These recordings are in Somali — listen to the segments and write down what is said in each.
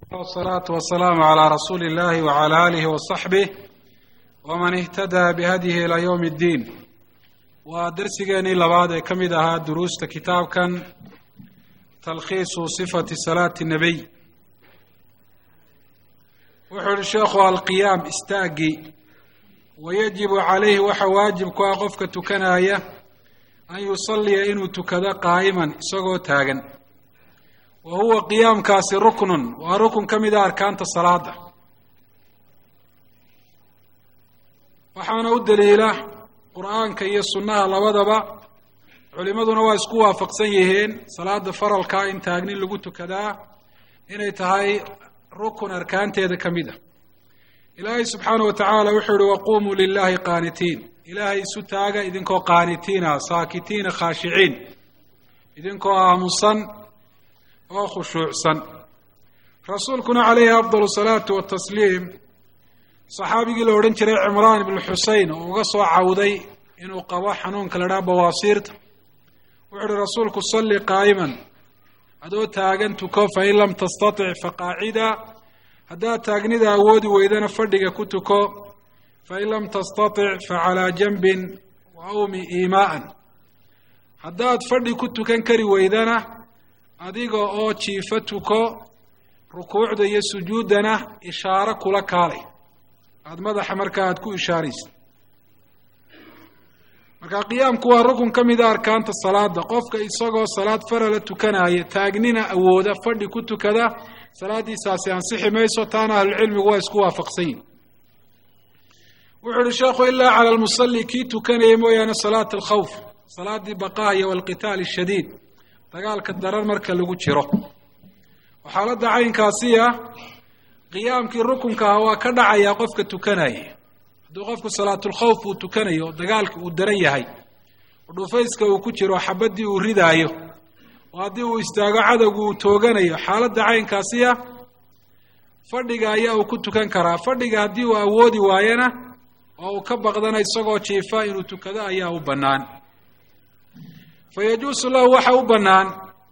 wsalaatu wasalaamu calaa rasuuli illahi wacala aalihi wasaxbih waman ihtadaa bihadyihi ilaa yowmi iddiin waa darsigeenii labaad ee ka mid ahaa duruusta kitaabkan talkhiisu sifati salaati nabiy wuxuu yihi sheekhu alqiyaam istaagi wayajibu calayhi waxa waajib ku ah qofka tukanaya an yusalliya inuu tukado qaa'iman isagoo taagan wa huwa qiyaamkaasi ruknun waa rukun ka mid a arkaanta salaada waxaana u daliila qur-aanka iyo sunnaha labadaba culimaduna waa isku waafaqsan yihiin salaada faralkaa in taagni lagu tukadaa inay tahay rukun arkaanteeda ka mid a ilaahay subxaana wa tacaala wuxuu yihi waqumuu lilahi qaanitiin ilaahay isu taaga idinkoo qaanitiina saakitiina khaashiciin idinkoo aamusan oo khushuucsan rasuulkuna calayhi afdal salaatu watasliim saxaabigii la odhan jiray cimraan ibnu xusein oo uga soo cawday inuu qabo xanuunka la dhaha bawaasiirta wuxuu uhi rasuulku salli qaa'iman adoo taagan tuko fain lam tastatic faqaacida haddaad taagnida awoodi weydana fadhiga ku tuko fain lam tastatic facalaa janbin wa awmi iimaa'an haddaad fadhi ku tukan kari weydana adiga oo jiifo tuko rukuucda iyo sujuuddana ishaaro kula kaalay aada madaxa markaa aada ku ishaaraysa marka qiyaamku waa rukun ka mid a arkaanta salaada qofka isagoo salaad farala tukanaya taagnina awooda fadhi ku tukada salaaddiisaasi ansixi mayso taana ahlucilmigu waa isku waafaqsan yihin wuxuu uhi sheekhu ilaa cala lmusalli kii tukanaya mooyaane salaat alkhawf salaadii baqaaya walqitaal ashadiid dagaalka daran marka lagu jiro oo xaaladda caynkaasi ah qiyaamkii rukunka ah waa ka dhacayaa qofka tukanaya hadduu qofku salaatulkhawf uu tukanayo oo dagaalka uu daran yahay oo dhufayska uu ku jiro xabaddii uu ridaayo oo haddii uu istaago cadowgu uu tooganayo xaaladda caynkaasi ah fadhiga ayaa uu ku tukan karaa fadhiga haddii uu awoodi waayana oo uu ka baqdana isagoo jiifa inuu tukado ayaa u bannaan fa yajuusu lahu waxa u bannaan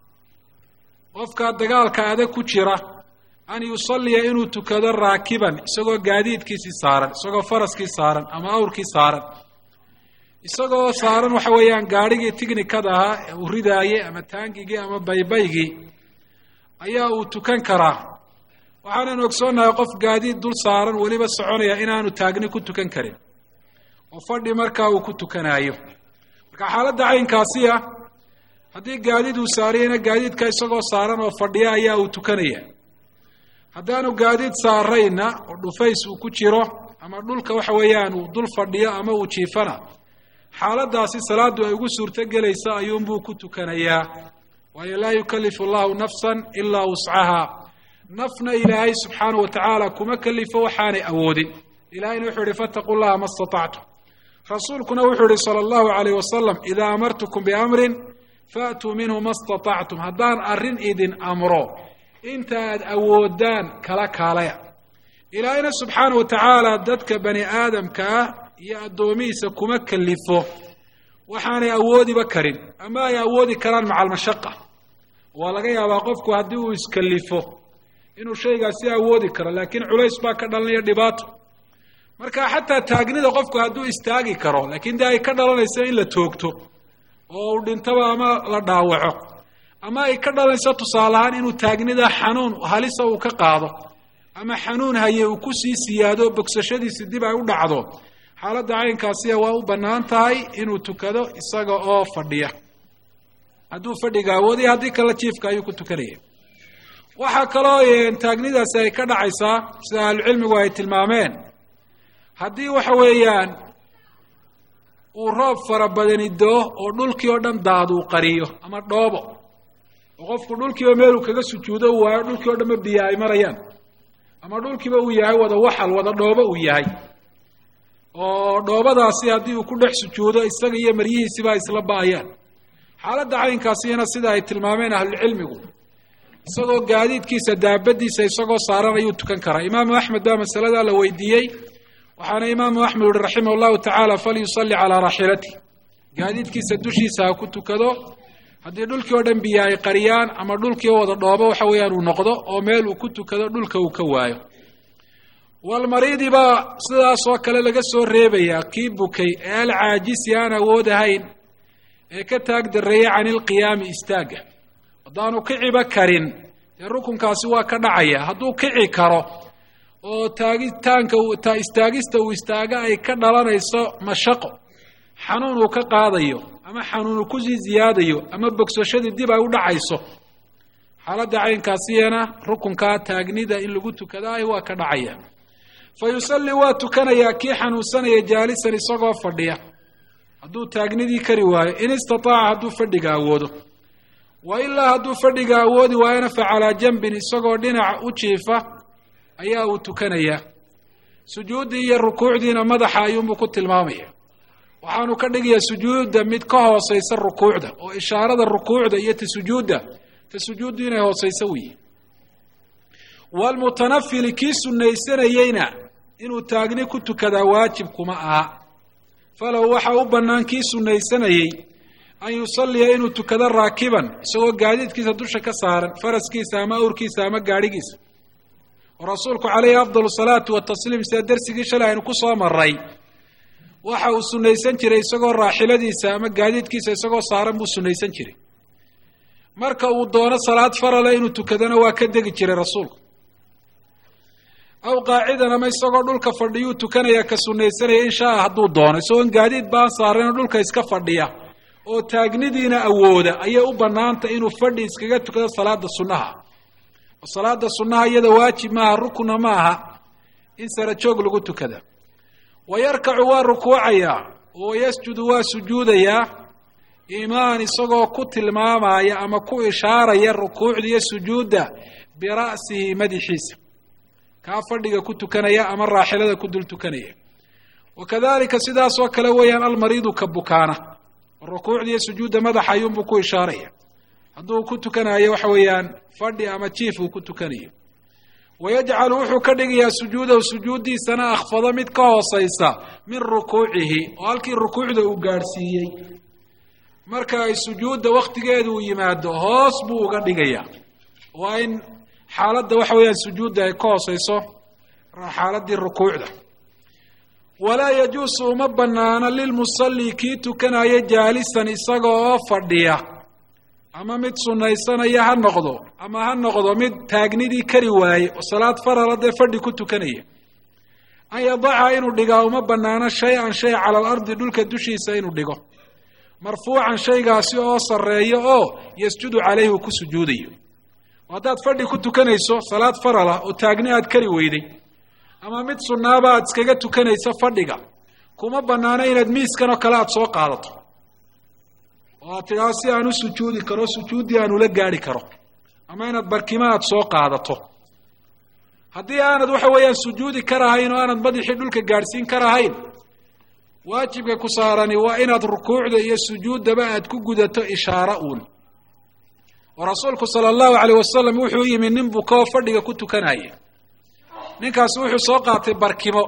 qofka dagaalka adag ku jira an yusalliya inuu tukado raakiban isagoo gaadiidkiisii saaran isagoo faraskii saaran ama awrkii saaran isagoo saaran waxa weeyaan gaadhigii tignikada ahaa ee uu ridaayey ama taangigii ama baybaygii ayaa uu tukan karaa waxaanan ogsoonnahay qof gaadiid dul saaran weliba soconaya inaanu taagni ku tukan karin oo fadhi markaa uu ku tukanaayo marka xaaladda caynkaasi ah haddii gaadiid uu saariyana gaadiidka isagoo saaran oo fadhiya ayaa uu tukanaya haddaanu gaadiid saarayna oo dhufays uu ku jiro ama dhulka waxa weeyaan uu dul fadhiyo ama uu jiifana xaaladdaasi salaaddu ay ugu suurto gelaysa ayuunbuu ku tukanayaa waayo laa yukallifu allahu nafsan ilaa wuscaha nafna ilaahay subxaana wa tacaala kuma kalifo waxaanay awoodin ilahayna wuxuu yihi fattaquu llaha ma statactum rasuulkuna wuxuu yihi sala allahu calayh wasalam idaa amartukum biamrin faatuu minhu ma statactum haddaan arrin idin amro inta aad awoodaan kala kaalaya ilaahayna subxaana wa tacaala dadka bani aadamka ah iyo addoomihiisa kuma kalifo waxaanay awoodiba karin ama ay awoodi karaan maca almashaqa waa laga yaabaa qofku haddii uu iskalifo inuu shaygaasi awoodi karo laakiin culays baa ka dhalanaya dhibaato marka xataa taagnida qofku hadduu istaagi karo laakiin dee ay ka dhalanayso in la toogto oo uu dhintaba ama la dhaawaco ama ay ka dhalanayso tusaale ahaan inuu taagnida xanuun halisa uu ka qaado ama xanuun haye uu kusii siyaado bogsashadiisi dib ay u dhacdo xaaladda caynkaasiya waa u bannaan tahay inuu tukado isaga oo fadhiya hadduu fadhiga awoodaya haddii kale jiifka ayuu ku tukanaya waxaa kaloo taagnidaasi ay ka dhacaysaa sida ahlucilmigu ay tilmaameen haddii waxa weeyaan uu roob fara badani doo oo dhulkii oo dhan daad uu qariyo ama dhoobo oo qofku dhulkiiba meeluu kaga sujuudo u waayo dhulkii oo dhanba biyo ay marayaan ama dhulkiiba uu yahay wada waxal wada dhoobo uu yahay oo dhoobadaasi haddii uu ku dhex sujuudo isaga iyo maryihiisiba ay isla ba-ayaan xaaladda caynkaasina sida ay tilmaameen ahlucilmigu isagoo gaadiidkiisa daabadiisa isagoo saaran ayuu tukan karaa imaamu axmed baa masaladaa la weydiiyey waxaana imaamu axmed uhi raximah llahu tacaala falyusalli calaa raaxilati gaadiidkiisa dushiisa ha ku tukado haddii dhulkii oo dhan biyo ay qariyaan ama dhulkii wada dhoobo waxa weeyaan uu noqdo oo meel uu ku tukado dhulka uu ka waayo walmariidi baa sidaasoo kale laga soo reebayaa kii bukay ee alcaajisi aan awood ahayn ee ka taag darreeyay can ilqiyaami istaagga haddaanu kiciba karin dee rukunkaasi waa ka dhacaya hadduu kici karo oo taagitaanka istaagista uu istaaga ay ka dhalanayso mashaqo xanuun uu ka qaadayo ama xanuun uu kusii ziyaadayo ama bogsashadii dib ay u dhacayso xaaladda caynkaasiyana rukunkaa taagnida in lagu tukadaahi waa ka dhacaya fa yusalli waa tukanayaa kii xanuunsanaya jaalisan isagoo fadhiya hadduu taagnidii kari waayo in istataaca hadduu fadhiga awoodo wa ilaa hadduu fadhiga awoodi waayona fa calaa janbin isagoo dhinaca u jiifa ayaa uu tukanayaa sujuuddii iyo rukuucdiina madaxa ayuunbuu ku tilmaamaya waxaanu ka dhigayaa sujuudda mid ka hoosaysa rukuucda oo ishaarada rukuucda iyo ta sujuudda ta sujuuddu inay hoosayso weyi waalmutanafili kii sunnaysanayeyna inuu taagni ku tukadaa waajib kuma aha falow waxa u bannaan kii sunnaysanayey an yusalliya inuu tukado raakiban isagoo gaadiidkiisa dusha ka saaran faraskiisa ama awrkiisa ama gaadhigiisa oo rasuulku calayhi afdal salaatu watasliim sida dersigii shalay aynu ku soo maray waxa uu sunnaysan jiray isagoo raaxiladiisa ama gaadiidkiisa isagoo saaran buu sunnaysan jiray marka uu doono salaad farale inuu tukadona waa ka degi jiray rasuulku aw qaacidan ama isagoo dhulka fadhiyuu tukanaya ka sunnaysanaya in shaa hadduu doono isagoon gaadiid baan saaranoo dhulka iska fadhiya oo taagnidiina awooda ayay u bannaantay inuu fadhi iskaga tukado salaada sunnaha oo salaada sunnaha iyada waajib maaha rukna maaha in sara joog lagu tukada wa yarkacu waa rukuucayaa oo yasjudu waa sujuudayaa imaan isagoo ku tilmaamaya ama ku ishaaraya rukuucda iyo sujuudda bira'sihi madaxiisa kaa fadhiga ku tukanaya ama raaxilada ku dul tukanaya wa kadalika sidaasoo kale weeyaan almariidu ka bukaana rukuucda iyo sujuudda madaxa ayuunbuu ku ishaaraya hadduu ku tukanayo waxa weeyaan fadhi ama jiif uu ku tukanayo wayajcalu wuxuu ka dhigayaa sujuudahu sujuuddiisana akhfado mid ka hoosaysa min rukuucihi oo halkii rukuucda uu gaadhsiiyey marka ay sujuudda wakhtigeedu uu yimaado hoos buu uga dhigayaa waa in xaaladda waxa weeyaan sujuudda ay ka hoosayso xaaladdii rukuucda walaa yajuusu uma bannaano lilmusalli kii tukanaya jaalisan isaga oo fadhiya ama mid sunnaysanaya ha noqdo ama ha noqdo mid taagnidii kari waaye oo salaad farala dee fadhi ku tukanaya an yadaca inuu dhigaa uma bannaano shay-an shay cala alardi dhulka dushiisa inuu dhigo marfuucan shaygaasi oo sarreeyo oo yasjudu calayhi uu ku sujuudayo haddaad fadhi ku tukanayso salaad farala oo taagni aad kari weyday ama mid sunnaaba aad iskaga tukanayso fadhiga kuma bannaano inaad miiskan oo kale aada soo qaadato oo aad tidhaado si aan u sujuudi karo sujuuddii aan ula gaadhi karo ama inaad barkimo aad soo qaadato haddii aanad waxa weeyaan sujuudi karahayn oo aanad madaxii dhulka gaadhsiin karahayn waajibka ku saarani waa inaad rukuucda iyo sujuuddaba aad ku gudato ishaaro uun oo rasuulku sala allahu calayh wasalam wuxuu yimi nin bukoo fadhiga ku tukanaya ninkaasi wuxuu soo qaatay barkimo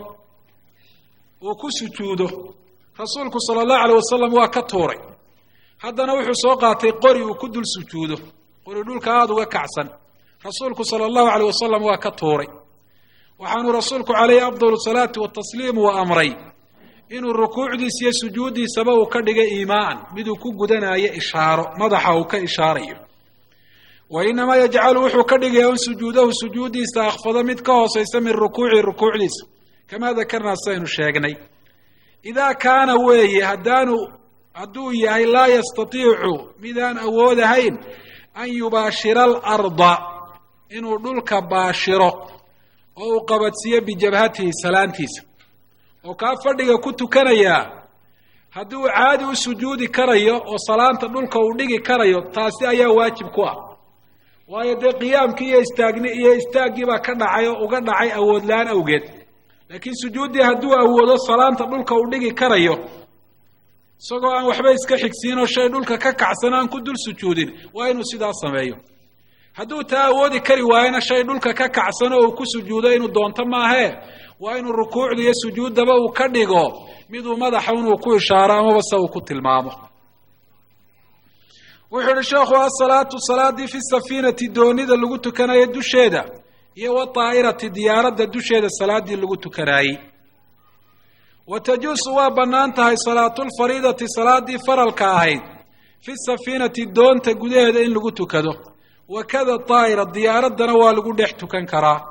uu ku sujuudo rasuulku sala allahu calayh wasalam waa ka tuuray haddana wuxuu soo qaatay qori uu ku dul sujuudo qori dhulka aada uga kacsan rasuulku sala allahu calayh wasalam waa ka tuuray waxaanu rasuulku calayhi afdalu salaati watasliim uu amray inuu rukuucdiisa iyo sujuuddiisaba uu ka dhiga iimaan miduu ku gudanayo ishaaro madaxa uu ka ishaarayo wa inamaa yajcalu wuxuu ka dhigayaa un sujuudahu sujuuddiisa akhfado mid ka hoosaysa min rukuuci rukuucdiisa kamaa dakarnaa sidaynu sheegnay idaa kaana weeye haddaanu hadduu yahay laa yastatiicu midaan awoodahayn an yubaashira alarda inuu dhulka baashiro oo uu qabadsiiyo bijabhatihi salaantiisa oo kaa fadhiga ku tukanayaa haddii uu caadi u sujuudi karayo oo salaanta dhulka uu dhigi karayo taasi ayaa waajib ku ah waayo dee qiyaamkii iyo istaagni iyo istaaggii baa ka dhacay oo uga dhacay awood la-aan awgeed laakiin sujuuddii hadduu awoodo salaanta dhulka uu dhigi karayo isagoo aan waxba iska xigsiinoo shay dhulka ka kacsan aan ku dul sujuudin waa inuu sidaa sameeyo hadduu taa awoodi kari waayona shay dhulka ka kacsan oo uu ku sujuudo inuu doonto maahee waa inuu rukuucda iyo sujuuddaba uu ka dhigo miduu madaxa inuu ku ishaaro amaba se uu ku tilmaamo wuxuu yihi sheekhu asalaatu salaadii fi safiinati doonida lagu tukanayo dusheeda iyo wataa'irati diyaaradda dusheeda salaadii lagu tukanaayey wa tajuusu waa bannaan tahay salaatulfariidati salaadii faralka ahayd fi safiinati doonta gudaheeda in lagu tukado wakada daa'ira diyaaraddana waa lagu dhex tukan karaa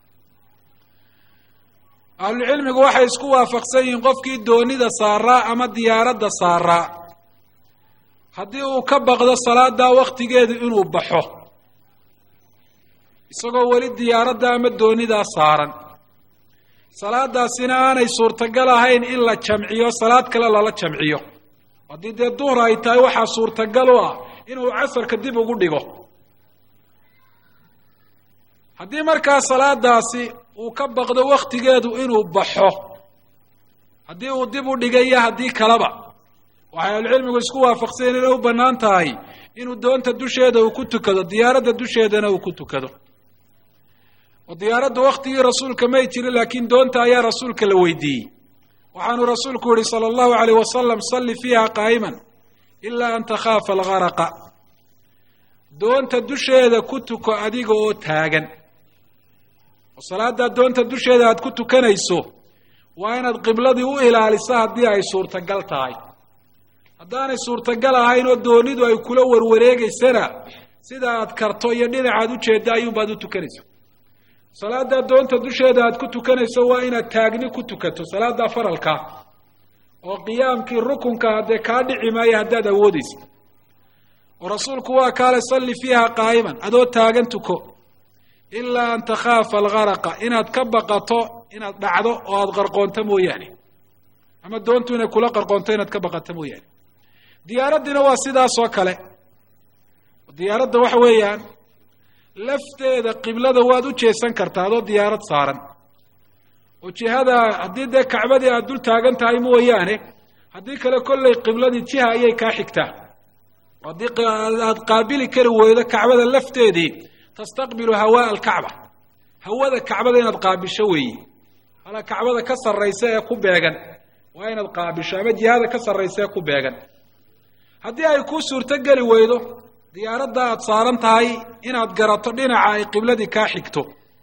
ahlucilmigu waxay isku waafaqsan yihiin qofkii doonida saaraa ama diyaaradda saaraa haddii uu ka baqdo salaadaa waktigeedu inuu baxo isagoo weli diyaaradda ama doonidaa saaran salaadaasina aanay suurtagal ahayn in la jamciyo salaad kale lala jamciyo haddii dee duhur ay tahay waxaa suurtagal u ah inuu casarka dib ugu dhigo haddii markaa salaadaasi uu ka baqdo waktigeedu inuu baxo haddii uu dib u dhigayo haddii kaleba waxay ahlucilmigu isku waafaqsayen inay u bannaan tahay inuu doonta dusheeda uu ku tukado diyaaradda dusheedana uu ku tukado oo diyaaradda waktigii rasuulka may jirin laakiin doonta ayaa rasuulka la weydiiyey waxaanu rasuulku yihi sala allahu alayh wasalam salli fiiha qaa'iman ilaa an takhaafa algaraqa doonta dusheeda ku tuko adiga oo taagan oo salaaddaa doonta dusheeda aad ku tukanayso waa inaad qibladii u ilaaliso haddii ay suurtagal tahay haddaanay suurtagal ahayn oo doonidu ay kula warwareegeysana sida aad karto iyo dhinacaad ujeedda ayuunbaad u tukanayso salaaddaa doonta dusheeda aad ku tukanayso waa inaad taagni ku tukato salaaddaa faralkaa oo qiyaamkii rukunka haddee kaa dhici maayo haddaad awoodeysa oo rasuulku waa kaale salli fiiha qaa'iman adoo taagan tuko ilaa an takhaafa algaraqa inaad ka baqato inaad dhacdo oo aada qarqoonto mooyaane ama doontu inay kula qarqoonto inaad ka baqato mooyaane diyaaraddiina waa sidaas oo kale diyaaradda waxa weeyaan lafteeda qiblada waad u jeesan kartaa adoo diyaarad saaran oo jihada haddii dee kacbadii aada dul taagan tahay mooyaane haddii kale kolley qibladii jiha ayay kaa xigtaa haddii aada qaabili kari weydo kacbada lafteedii tastaqbilu hawaa alkacba hawada kacbada inaad qaabisho weeye hala kacbada ka sarraysa ee ku beegan waa inaad qaabisho ama jihada ka sarraysa ee ku beegan haddii ay kuu suurto geli weydo diyaaradda aada saaran tahay inaad garato dhinaca ay qibladii kaa xigto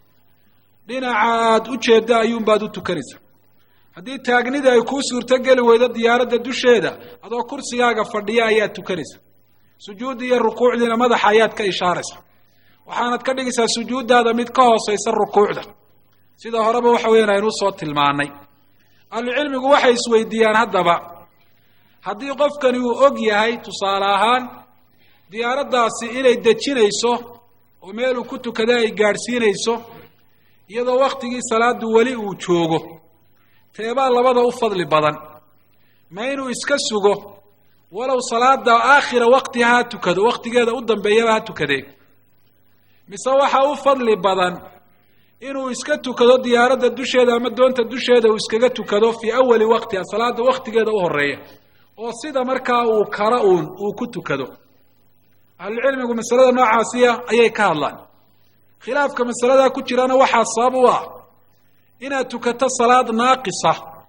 dhinaca aada u jeedda ayuunbaad u tukanaysa haddii taagnida ay kuu suurto geli weydo diyaaradda dusheeda adoo kursigaaga fadhiya ayaad tukanaysa sujuuddii iyo rukuucdiina madaxa ayaad ka ishaaraysa waxaanad ka dhigaysaa sujuuddaada mid ka hooseysa rukuucda sida horeba waxa weyan aynu usoo tilmaanay ahlucilmigu waxay isweydiiyaan haddaba haddii qofkani uu og yahay tusaale ahaan diyaaraddaasi inay dejinayso oo meel uu ku tukada ay gaadhsiinayso iyadoo waktigii salaadu weli uu joogo teebaa labada u fadli badan ma inuu iska sugo walow salaada aakhira waktiha ha tukado waktigeeda u dambeeyaba ha tukadee mise waxaa u fadli badan inuu iska tukado diyaaradda dusheeda ama doonta dusheeda uu iskaga tukado fii awali waqtiha salaada waktigeeda u horeeya oo sida markaa uu kara uun uu ku tukado ahlucilmigu masalada noocaasiya ayay ka hadlaan khilaafka masaladaa ku jirana waxaa sabab u ah inaad tukato salaad naaqisa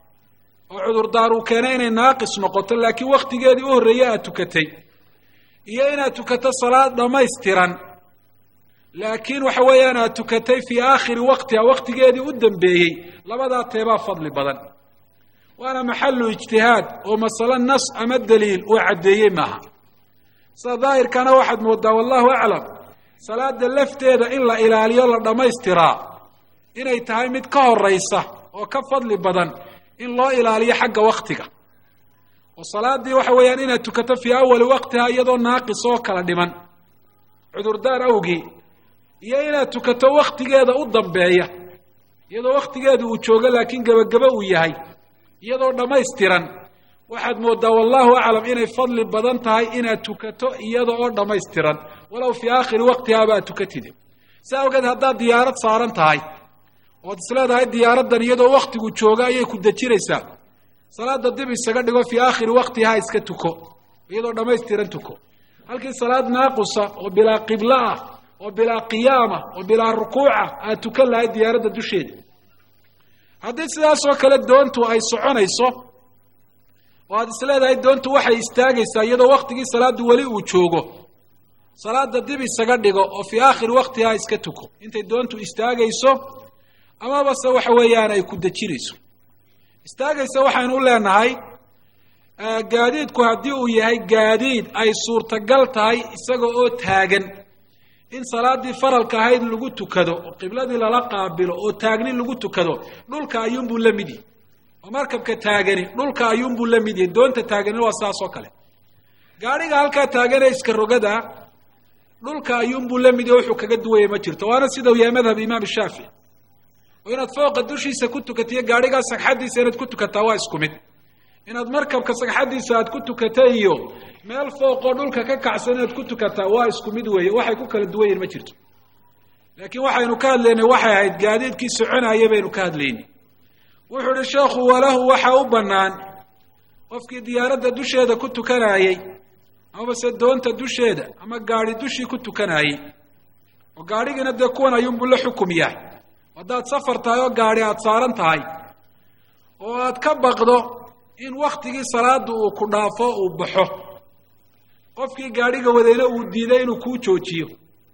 oo cudurdaar uu keenay inay naaqis noqoto laakiin waktigeedii u horreeye aad tukatay iyo inaad tukato salaad dhammaystiran laakiin waxa weeyaan aad tukatay fii aakhiri waqtiha waktigeedii u dambeeyey labadaa teebaa fadli badan waana maxalu ijtihaad oo masalo nas ama daliil uu caddeeyey maaha sida daahirkana waxaad moodaa wallahu aclam salaada lafteeda in la ilaaliyo la dhammaystiraa inay tahay mid ka horeysa oo ka fadli badan in loo ilaaliyo xagga waktiga oo salaadii waxa weeyaan inaad tukato fii awali waqtiha iyadoo naaqis oo kala dhiman cudurdaar awgii iyo inaad tukato waktigeeda u dambeeya iyadoo waktigeeda uu joogo laakiin gebagebe uu yahay iyadoo dhammaystiran waxaad moodaa wallahu aclam inay fadli badan tahay inaad tukato iyada oo dhammaystiran walow fii aakhiri waqtihaaba aad tukatide si awgeed haddaad diyaarad saaran tahay ood isleedahay diyaaraddan iyadoo waktigu jooga ayay ku dejinaysaa salaada dib isaga dhigo fii aakhiri waqtiha iska tuko iyadoo dhammaystiran tuko halkii salaad naaqusa oo bilaa qiblo ah oo bilaa qiyaama oo bilaa rukuuca aad tukan lahayd diyaaradda dusheeda haddii sidaasoo kale doontu ay soconayso oo aad isleedahay doontu waxay istaagaysaa iyadoo waktigii salaaddu weli uu joogo salaada dib isaga dhigo oo fii aakhiri waktihaa iska tuko intay doontu istaagayso amaba se waxa weeyaan ay ku dejinayso istaagaysa waxaynu u leenahay gaadiidku haddii uu yahay gaadiid ay suurtagal tahay isaga oo taagan in salaaddii faralka ahayd lagu tukado oo qibladii lala qaabilo oo taagni lagu tukado dhulka ayuunbuu la mid yahy oo markabka taagani dhulka ayuunbuu la mid yahay doonta taaganina waa saas oo kale gaadhiga halkaa taaganee iska rogada dhulka ayuunbuu la mid yahy wuxuu kaga duwaya ma jirto waana sida uu yahay madhab imaam shaafici oo inaad fooqa dushiisa ku tukatiyo gaadhigaa sagxaddiisa inaad ku tukataa waa isku mid inaad markabka sagxaddiisa aad ku tukata iyo meel fooqoo dhulka ka kacsan inaad ku tukataa waa isku mid weeye waxay ku kala duwan yihin ma jirto laakiin waxaynu ka hadlaynay waxay ahayd gaadiidkii soconaya baynu ka hadlaynay wuxuu uhi sheekhu walahu waxaa u bannaan qofkii diyaaradda dusheeda ku tukanayey amabase doonta dusheeda ama gaadhi dushii ku tukanayey oo gaadhigiina dee kuwan ayuunbuu la xukum yahay haddaad safar tahay oo gaadhi aada saaran tahay oo aad ka baqdo in waktigii salaada uu ku dhaafo uu baxo qofkii gaadhiga wadayna uu diiday inuu kuu joojiyo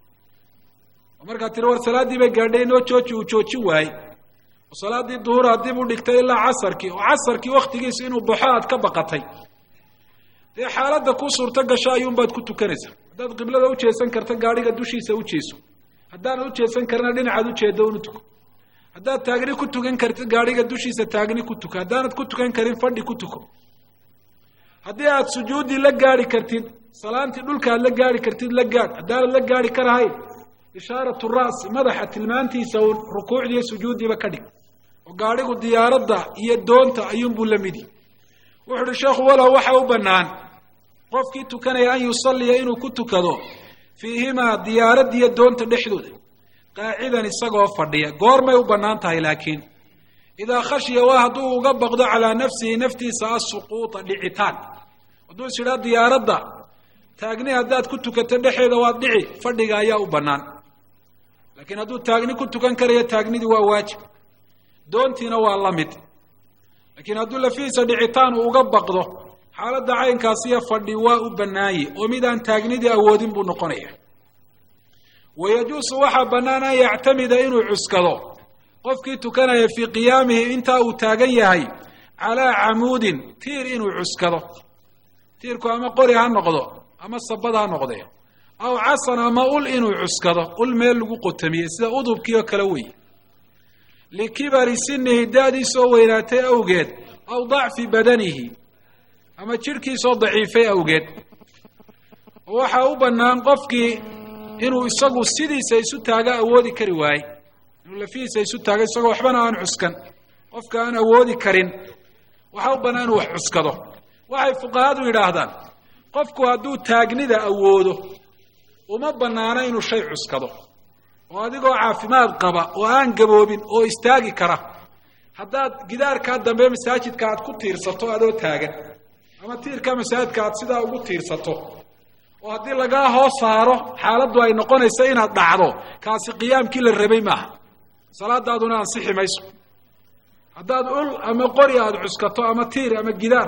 oo markaad tiri war salaaddii bay gaadhay inoo jooji uu joojin waayey oo salaaddii duhura dib u dhigtay ilaa casarkii oo casarkii waktigiisa inuu baxo aad ka baqatay dee xaaladda kuu suurto gasho ayuunbaad ku tukanaysaa haddaad qiblada u jeesan karta gaadhiga dushiisa u jeeso haddaanad u jeesan karina dhinacaad ujeeddo unu tuko haddaad taagni ku tukan kartid gaadhiga dushiisa taagni ku tuko haddaanad ku tukan karin fadhi ku tuko haddii aad sujuuddii la gaadhi kartid salaantii dhulka aad la gaadhi kartid la gaadh haddaanad la gaadhi karahayn ishaaratu ra'si madaxa tilmaantiisa uun rukuucdiiyo sujuuddiiba ka dhig oo gaadhigu diyaaradda iyo doonta ayuunbuu la midi wuxu uhi sheekhu walow waxa u bannaan qofkii tukanaya an yusalliya inuu ku tukado fiihimaa diyaaraddiiyo doonta dhexdooda qaacidan isagoo fadhiya goormay u bannaan tahay laakiin idaa khashiya waa hadduu uga baqdo calaa nafsihi naftiisa asuquuta dhicitaan hadduu is idhaa diyaaradda taagni haddaad ku tukato dhexeeda waad dhici fadhiga ayaa u bannaan laakiin hadduu taagni ku tukan karayo taagnidii waa waajib doontiina waa la mid laakiin hadduu lafihiisa dhicitaan uu uga baqdo xaaladda caynkaasiyo fadhi waa u bannaanye oo mid aan taagnidii awoodin buu noqonaya wayajuusu waxaa bannaan an yactamida inuu cuskado qofkii tukanaya fii qiyaamihi intaa uu taagan yahay calaa camuudin tiir inuu cuskado tiirku ama qori ha noqdo ama sabad ha noqdee aw casan ama ul inuu cuskado ul meel lagu qotamiyey sida udubkii oo kale wey likibari sinihi da-diisoo weynaatay awgeed aw dacfi badanihi ama jidhkiisoo daciifay awgeed oo waxaa u bannaan qofkii inuu isagu sidiisa isu taaga awoodi kari waaye inuu lafihiisa isu taago isagoo waxbana aan cuskan qofka aan awoodi karin waxaa u bannaan inuu wax cuskado waxay fuqahadu yidhaahdaan qofku hadduu taagnida awoodo uma bannaano inuu shay cuskado oo adigoo caafimaad qaba oo aan gaboobin oo istaagi kara haddaad gidaarkaa dambe masaajidka aad ku tiirsato adoo taagan ama tiirka masaajidka aad sidaa ugu tiirsato oo haddii lagaa hoos saaro xaaladdu ay noqonayso inaad dhacdo kaasi qiyaamkii la rabay maaha salaadaaduna ansixi mayso haddaad ul ama qori aada cuskato ama tiir ama gidaar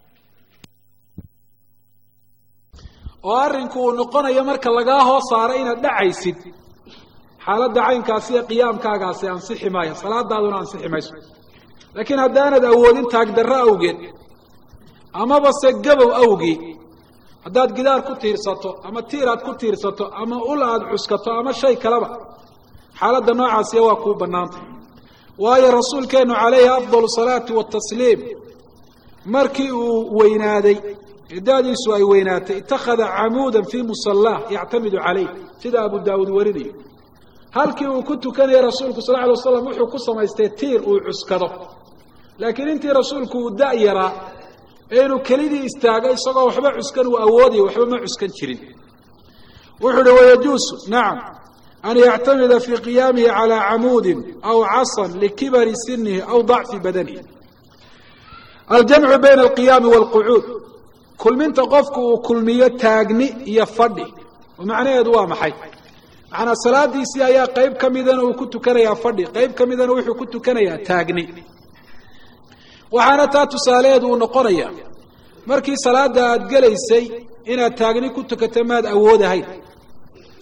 oo arrinku uu noqonayo marka lagaa hoos saaro inaad dhacaysid xaaladda caynkaasi ee qiyaamkaagaasi ansixi maayo salaadaaduna ansixi mayso laakiin haddaanad awoodin taagdarro awgeed amaba se gabow awgii haddaad gidaar ku tiirsato ama tiir aad ku tiirsato ama ul aada cuskato ama shay kaleba xaaladda noocaasiya waa kuu bannaantay waayo rasuulkeennu calayhi afdalu salaati watasliim markii uu weynaaday cidaadiisu ay weynaatay itakhada camuudan fii musallaah yactamidu calayh sida abu daawuud warinayo halkii uu ku tukanayay rasuulku sal lla alay waslam wuxuu ku samaystay tiir uu cuskado laakiin intii rasuulku uu da' yaraa ee inuu kelidii istaago isagoo waxba cuskan uu awoodaya waxba ma cuskan jirin wuxuu uhi wayajuusu nacam an yactamida fii qiyaamihi calaa camuudin aw casan likibari sinihi aw dacfi badanihi aljamcu bayna alqiyaami waalqucuud kulminta qofku uu kulmiyo taagni iyo fadhi oo macnaheedu waa maxay macnaa salaadiisii ayaa qayb ka midana uu ku tukanayaa fadhi qayb ka midana wuxuu ku tukanayaa taagni waxaana taa tusaalaheedu uu noqonaya markii salaada aada gelaysay inaad taagni ku tukato maad awoodahayn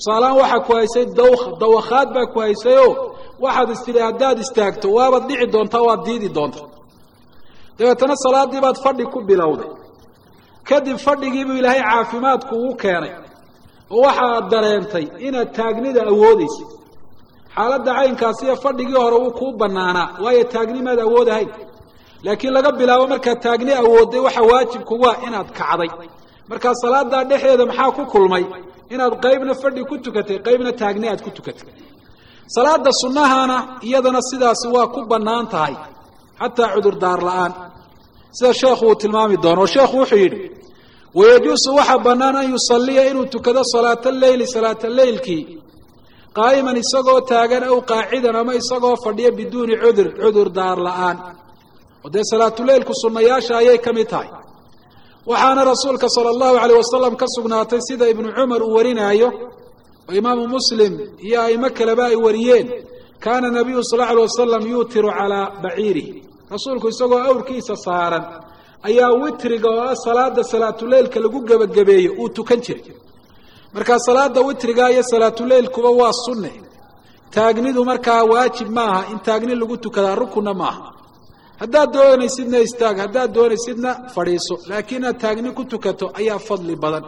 tusaalahaan waxaa ku haysay dawkha dawakhaad baa ku haysayoo waxaad istidhi haddaad istaagto waabaad dhici doontaa waad diidi doonta dabeetana salaaddii baad fadhi ku bilowday kadib fadhigiibuu ilaahay caafimaadku ugu keenay oo waxaad dareentay inaad taagnida awoodaysa xaaladda caynkaasiyo fadhigii hore wuu kuu bannaanaa waayo taagnimaad awoodahayn laakiin laga bilaabo markaad taagni awoodday waxa waajib kugu ah inaad kacday markaa salaadaa dhexeeda maxaa ku kulmay inaad qaybna fadhi ku tukatay qaybna taagni aad ku tukatay salaada sunnahana iyadana sidaasi waa ku bannaan tahay xataa cudurdaar la-aan sida sheekhu uu tilmaami doono oo sheekhu wuxuu yidhi wayajuusu waxaa bannaan an yusalliya inuu tukado salaata leyli salaata leylkii qaa'iman isagoo taagan aw qaacidan ama isagoo fadhiya biduuni cudur cudurdaar la-aan oo dee salaatuleylku sunnayaasha ayay ka mid tahay waxaana rasuulka sala allahu caleyh wasalam ka sugnaatay sida ibnu cumar uu warinaayo oo imaamu muslim iyo aimo kaleba ay wariyeen kaana nabiyu sal lla alay wasalam yuutiru calaa baciirihi rasuulku isagoo awrkiisa saaran ayaa witriga oo ah salaada salaatuleylka lagu gebagabeeyo uu tukan jiray markaa salaada witriga iyo salaatuleylkuba waa sunne taagnidu markaa waajib maaha in taagni lagu tukadaa rukunna maaha haddaad doonaysidna istaag haddaad doonaysidna fadhiiso laakiin inaad taagni ku tukato ayaa fadli badan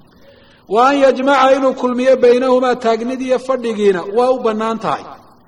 wa an yajmaca inuu kulmiyo baynahumaa taagnidiiyo fadhigiina waa u bannaan tahay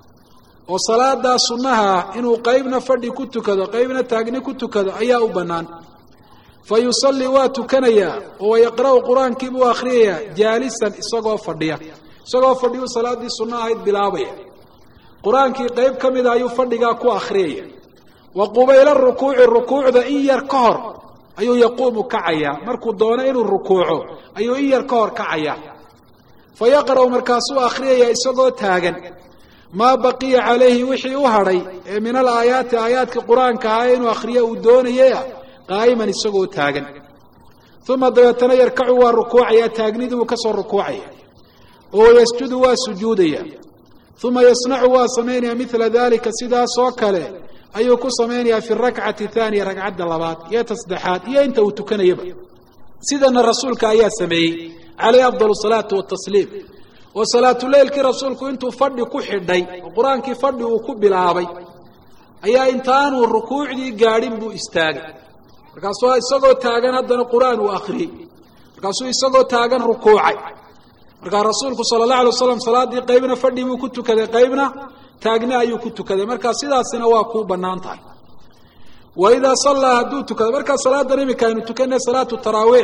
oo salaadaa sunnaha ah inuu qaybna fadhi ku tukado qaybna taagni ku tukado ayaa u bannaan fa yusallii waa tukanayaa oo wayaqra'u qur-aankii buu akhriyayaa jaalisan isagoo fadhiya isagoo fadhiyuu salaaddii sunno ahayd bilaabaya qur-aankii qayb ka mida ayuu fadhigaa ku akhriyaya wa qubayla rukuuci rukuucda in yar ka hor ayuu yaquumu kacayaa markuu doono inuu rukuuco ayuu in yar ka hor kacayaa fa yaqra'u markaasuu akhriyayaa isagoo taagan maa baqiya calayhi wixii u hadhay ee min al aayaati aayaadka qur-aanka ahaa inuu akhriyo uu doonayaya qaa'iman isagoo taagan uma dabeetana yarkacu waa rukuucaya taagnidii buu ka soo rukuucaya oo yasjudu waa sujuudaya uma yasnacu waa samaynaya midla dalika sidaasoo kale ayuu ku samaynayaa fi rakcati thaaniya ragcadda labaad iyo tasaddexaad iyo inta uu tukanayaba sidana rasuulka ayaa sameeyey calayhi afdal salaatu watasliim oo salaatuleylkii rasuulku intuu fadhi ku xidhay oo qur-aankii fadhi uu ku bilaabay ayaa intaanuu rukuucdii gaadhin buu istaagay markaasuu isagoo taagan haddana qur-aan uu akhriyey markaasuu isagoo taagan rukuucay markaa rasuulku sala allah alay waslam salaaddii qaybna fadhi buu ku tukaday qaybna taagni ayuu ku tukaday markaa sidaasina waa kuu bannaan tahay wa idaa sallaa hadduu tukado markaa salaadan iminka aynu tukanay salaatu taraawiix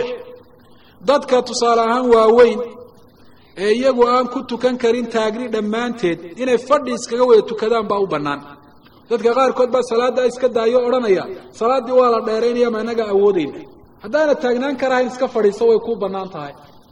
dadka tusaale ahaan waaweyn ee iyagu aan ku tukan karin taagni dhammaanteed inay fadhi iskaga wada tukadaan baa u bannaan dadka qaarkood baa salaaddaa iska daayo odhanaya salaaddii waa la dheeraynaya ma inaga awoodeyna haddaana taagnaan karahayn iska fadhiiso way kuu bannaan tahay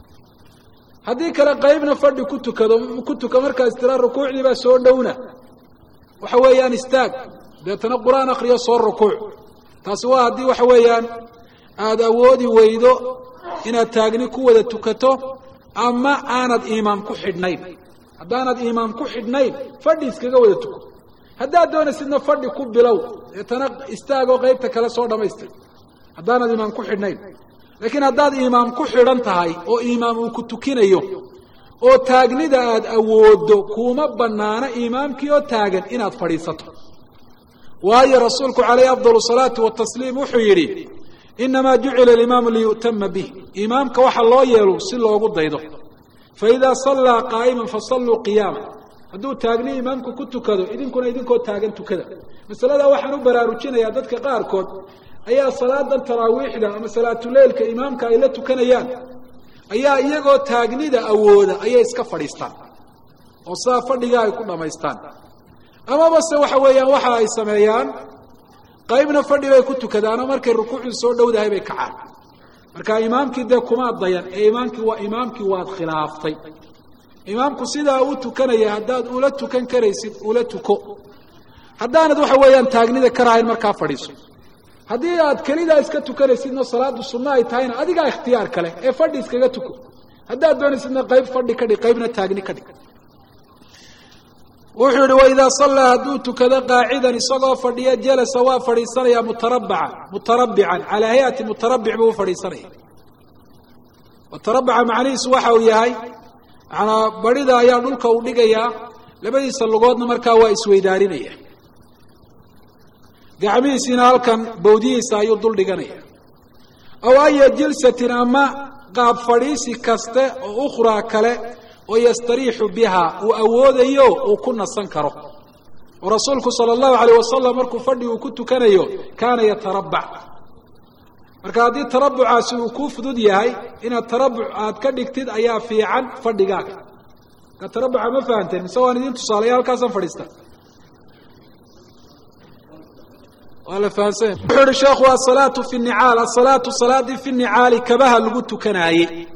haddii kale qaybna fadhi ku tukado ku tuka markaas tiraa rukuucdii baa soo dhowna waxa weeyaan istaag deetana qur-aan akriyo soo rukuuc taasi waa haddii waxa weeyaan aada awoodi weydo inaad taagni ku wada tukato ama aanad iimaam ku xidhnayn haddaanad iimaam ku xidhnayn fadhi iskaga wada tuko haddaad doonaysidna fadhi ku bilow deetana istaagoo qaybta kale soo dhamaystir haddaanad iimaam ku xidhnayn laakiin haddaad iimaam ku xidhan tahay oo iimaam uu ku tukinayo oo taagnida aada awooddo kuuma bannaano iimaamkii oo taagan inaad fadhiisato waayo rasuulku calayhi afdal salaatu watasliim wuxuu yidhi inamaa jucila alimaamu liyu'tama bih imaamka waxa loo yeelo si loogu daydo faidaa sallaa qaa'iman fasalluu qiyaama hadduu taagni imaamku ku tukado idinkuna idinkoo taagan tukada masaladaa waxaan u baraarujinayaa dadka qaarkood ayaa salaadan taraawiixda ama salaatuleylka imaamka ay la tukanayaan ayaa iyagoo taagnida awooda ayay iska fadhiistaan oo sidaa fadhiga ay ku dhammaystaan amaba se waxa weeyaan waxa ay sameeyaan qaybna fadhi bay ku tukadaanoo markay rukuucdu soo dhowdahay bay kacaan marka imaamkii dee kumaad dayan ee imaamkii waa imaamkii waad khilaaftay imaamku sidaa u tukanaya haddaad ula tukan karaysid ula tuko haddaanad waxa weeyaan taagnida karahayn markaa fadhiiso haddii aad kelidaa iska tukanaysidno salaadu sunno ay tahayna adigaa ikhtiyaar kale ee fadhi iskaga tuko haddaad doonaysidna qayb fadhi ka dhig qaybna taagni ka dhig wuxuu yihi waidaa sallaa hadduu tukado qaacidan isagoo fadhiya jalasa waa fadhiisanaya mutarabaca mutarabbican calaa hay-ati mutarabbic buu u fadhiisanaya mutarabaca macnihiisu waxa uu yahay macanaa barhida ayaa dhulka uu dhigayaa labadiisa lugoodna markaa waa isweydaarinaya gacmihiisiina halkan bawdihiisa ayuu dul dhiganaya aw aya jilsatin ama qaab fadhiisi kaste oo ukhraa kale oo yastariixu biha uu awoodayo uu ku nasan karo oo rasuulku sala allahu alayh wasalam markuu fadhi uu ku tukanayo kaana yatarabbac marka haddii tarabucaasi uu kuu fudud yahay inaad tarabuc aad ka dhigtid ayaa fiican fadhigaaga marka tarabuca ma fahanteen mise waan idin tusaalaya halkaasaan fadhiista waa la fahansanya wuxuu ihi sheekhu asalaatu fi nicaal asalaatu salaadii fi nicaali kabaha lagu tukanaayey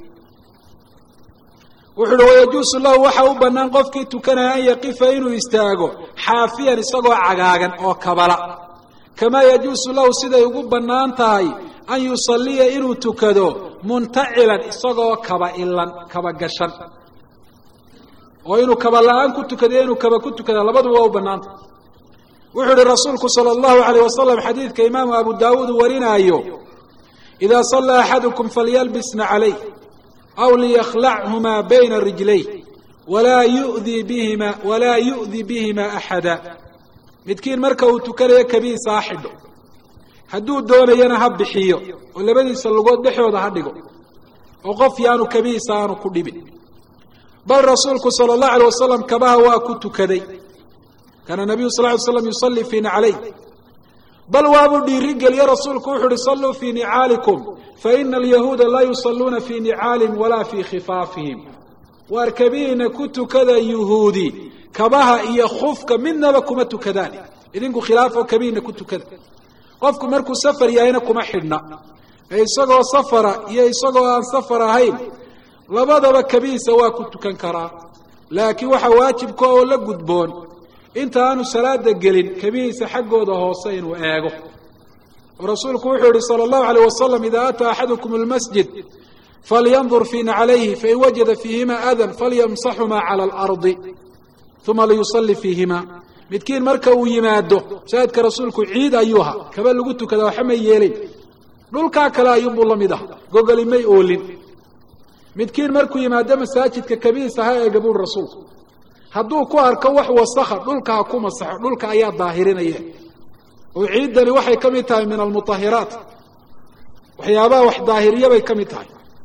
wuxu uhi wayajuusu lahu waxa u bannaan qofkii tukanaya an yaqifa inuu istaago xaafiyan isagoo cagaagan oo kabala kamaa yajuusu lahu siday ugu bannaan tahay an yusalliya inuu tukado muntacilan isagoo kaba ilan kaba gashan oo inuu kaba la-aan ku tukadiyo inuu kaba ku tukada labaduba waa u bannaantah wuxuu ihi rasuulku sala allahu alayh wasalam xadiidka imaamu abu daawuud warinaayo idaa sallaa axadukum falyalbisna calayh aw liyakhlachumaa bayna rijlayh walaa yudii bihima walaa yu'di bihima axada midkiin marka uu tukanayo kabihiisa ha xidho hadduu doonayana ha bixiyo oo labadiisa lugood dhexooda ha dhigo oo qof yaanu kabihiisa aanu ku dhibin bal rasuulku sala allahu alay wasalam kabaha waa ku tukaday kaana nabiyu sal ly slam yusallii fii naclayh bal waabuu dhiiri geliye rasuulku wuxu uhi salluu fii nicaalikum faina alyahuuda laa yusalluuna fii nicaalihim walaa fii khifaafihim waar kabihiina ku tukada yuhuudi kabaha iyo khufka midnaba kuma tukadaan idinku khilaafoo kabihiina ku tukada qofku markuu safar yahayna kuma xidhna ee isagoo safara iyo isagoo aan safar ahayn labadaba kabihiisa waa ku tukan karaa laakiin waxaa waajibka oo la gudboon inta aanu salaada gelin kabihiisa xaggooda hoose inuu eego oo rasuulku wuxuu yihi sala allahu alayh wasalam idaa ataa axadukum almasjid falyandur fii naclayhi fain wajada fiihima adan falyamsaxumaa cala alardi uma liyusalli fiihima midkiin marka uu yimaado masaajidka rasuulku ciid ayuu ahaa kaba lagu tukada waxa may yeelin dhulkaa kale ayuunbuu la mid ah gogoli may oolin midkiin markuu yimaado masaajidka kabihiisa ha eega buuri rasuulku hadduu ku arko wax wasakha dhulka ha ku masaxo dhulka ayaa daahirinaya oo ciiddani waxay ka mid tahay min almutahiraat waxyaabaha wax daahiriya bay ka mid tahay